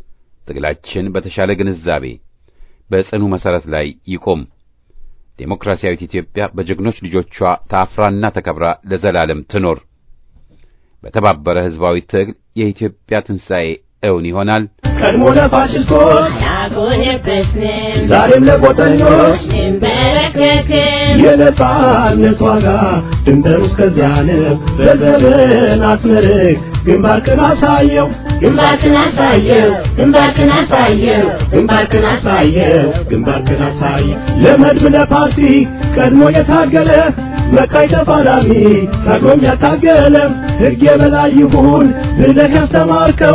ትግላችን በተሻለ ግንዛቤ በጽኑ መሠረት ላይ ይቆም። ዴሞክራሲያዊት ኢትዮጵያ በጀግኖች ልጆቿ ታፍራና ተከብራ ለዘላለም ትኖር። በተባበረ ሕዝባዊ ትግል የኢትዮጵያ ትንሣኤ እውን ይሆናል። ቀድሞ ለፋሽስቶች አልቆየበትም ዛሬም ለቆጠኞች እንበረከክም የነጻነት ዋጋ ድንበሩ እስከዚያ ነው። በዘመናት መርህ ግንባርክን አሳየው ግንባርክን አሳየው ግንባርክን አሳየው ግንባርክን አሳየው ግንባርክን አሳየው ለመድብ ለፓርቲ ቀድሞ የታገለ መቃይ ተፋላሚ ታግሎም ያታገለ ሕግ የበላይ ይሁን ብለህ ያስተማርከው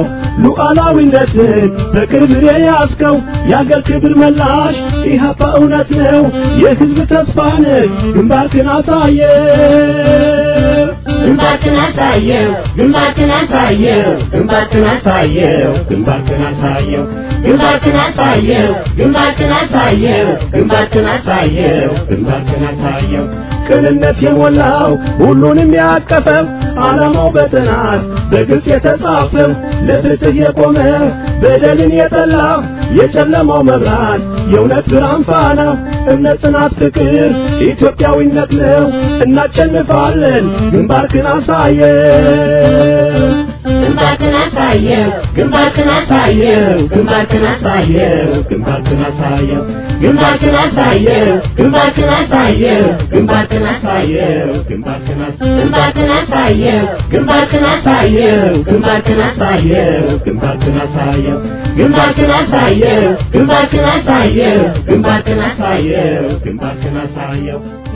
ሉዓላዊነትን በክብር የያዝከው የአገር ክብር መላሽ ኢህአፓ እውነት ነው የሕዝብ ተስፋ ነህ ግንባርክን አሳየው ግንባርክን አሳየው ግንባርክን አሳየው ግንባርክን አሳየው ግንባርክን አሳየው ግንባርክን አሳየው ግንባርክን አሳየው ግንባርክን አሳየው ግንባርክን አሳየው ቅንነት የሞላው ሁሉንም ያቀፈው ዓላማው በጥናት በግልጽ የተጻፈው ለፍትህ የቆመ በደልን የጠላ የጨለማው መብራት የእውነት ብርሃን ፋና እምነት፣ ጽናት፣ ፍቅር ኢትዮጵያዊነት ነው። እናሸንፋለን። ግንባርክን አሳየን ግንባርክን አሳየው ግንባርክን አሳየው ግንባርክን አሳየው ግንባርክን አሳየው ግንባርክን አሳየው ግንባርክን አሳየው ግንባርክን አሳየው ግንባርክን ግንባርክን አሳየው ግንባርክን አሳየው ግንባርክን አሳየው ግንባርክን አሳየው ግንባርክን አሳየው ግንባርክን አሳየው ግንባርክን አሳየው ግንባርክን አሳየው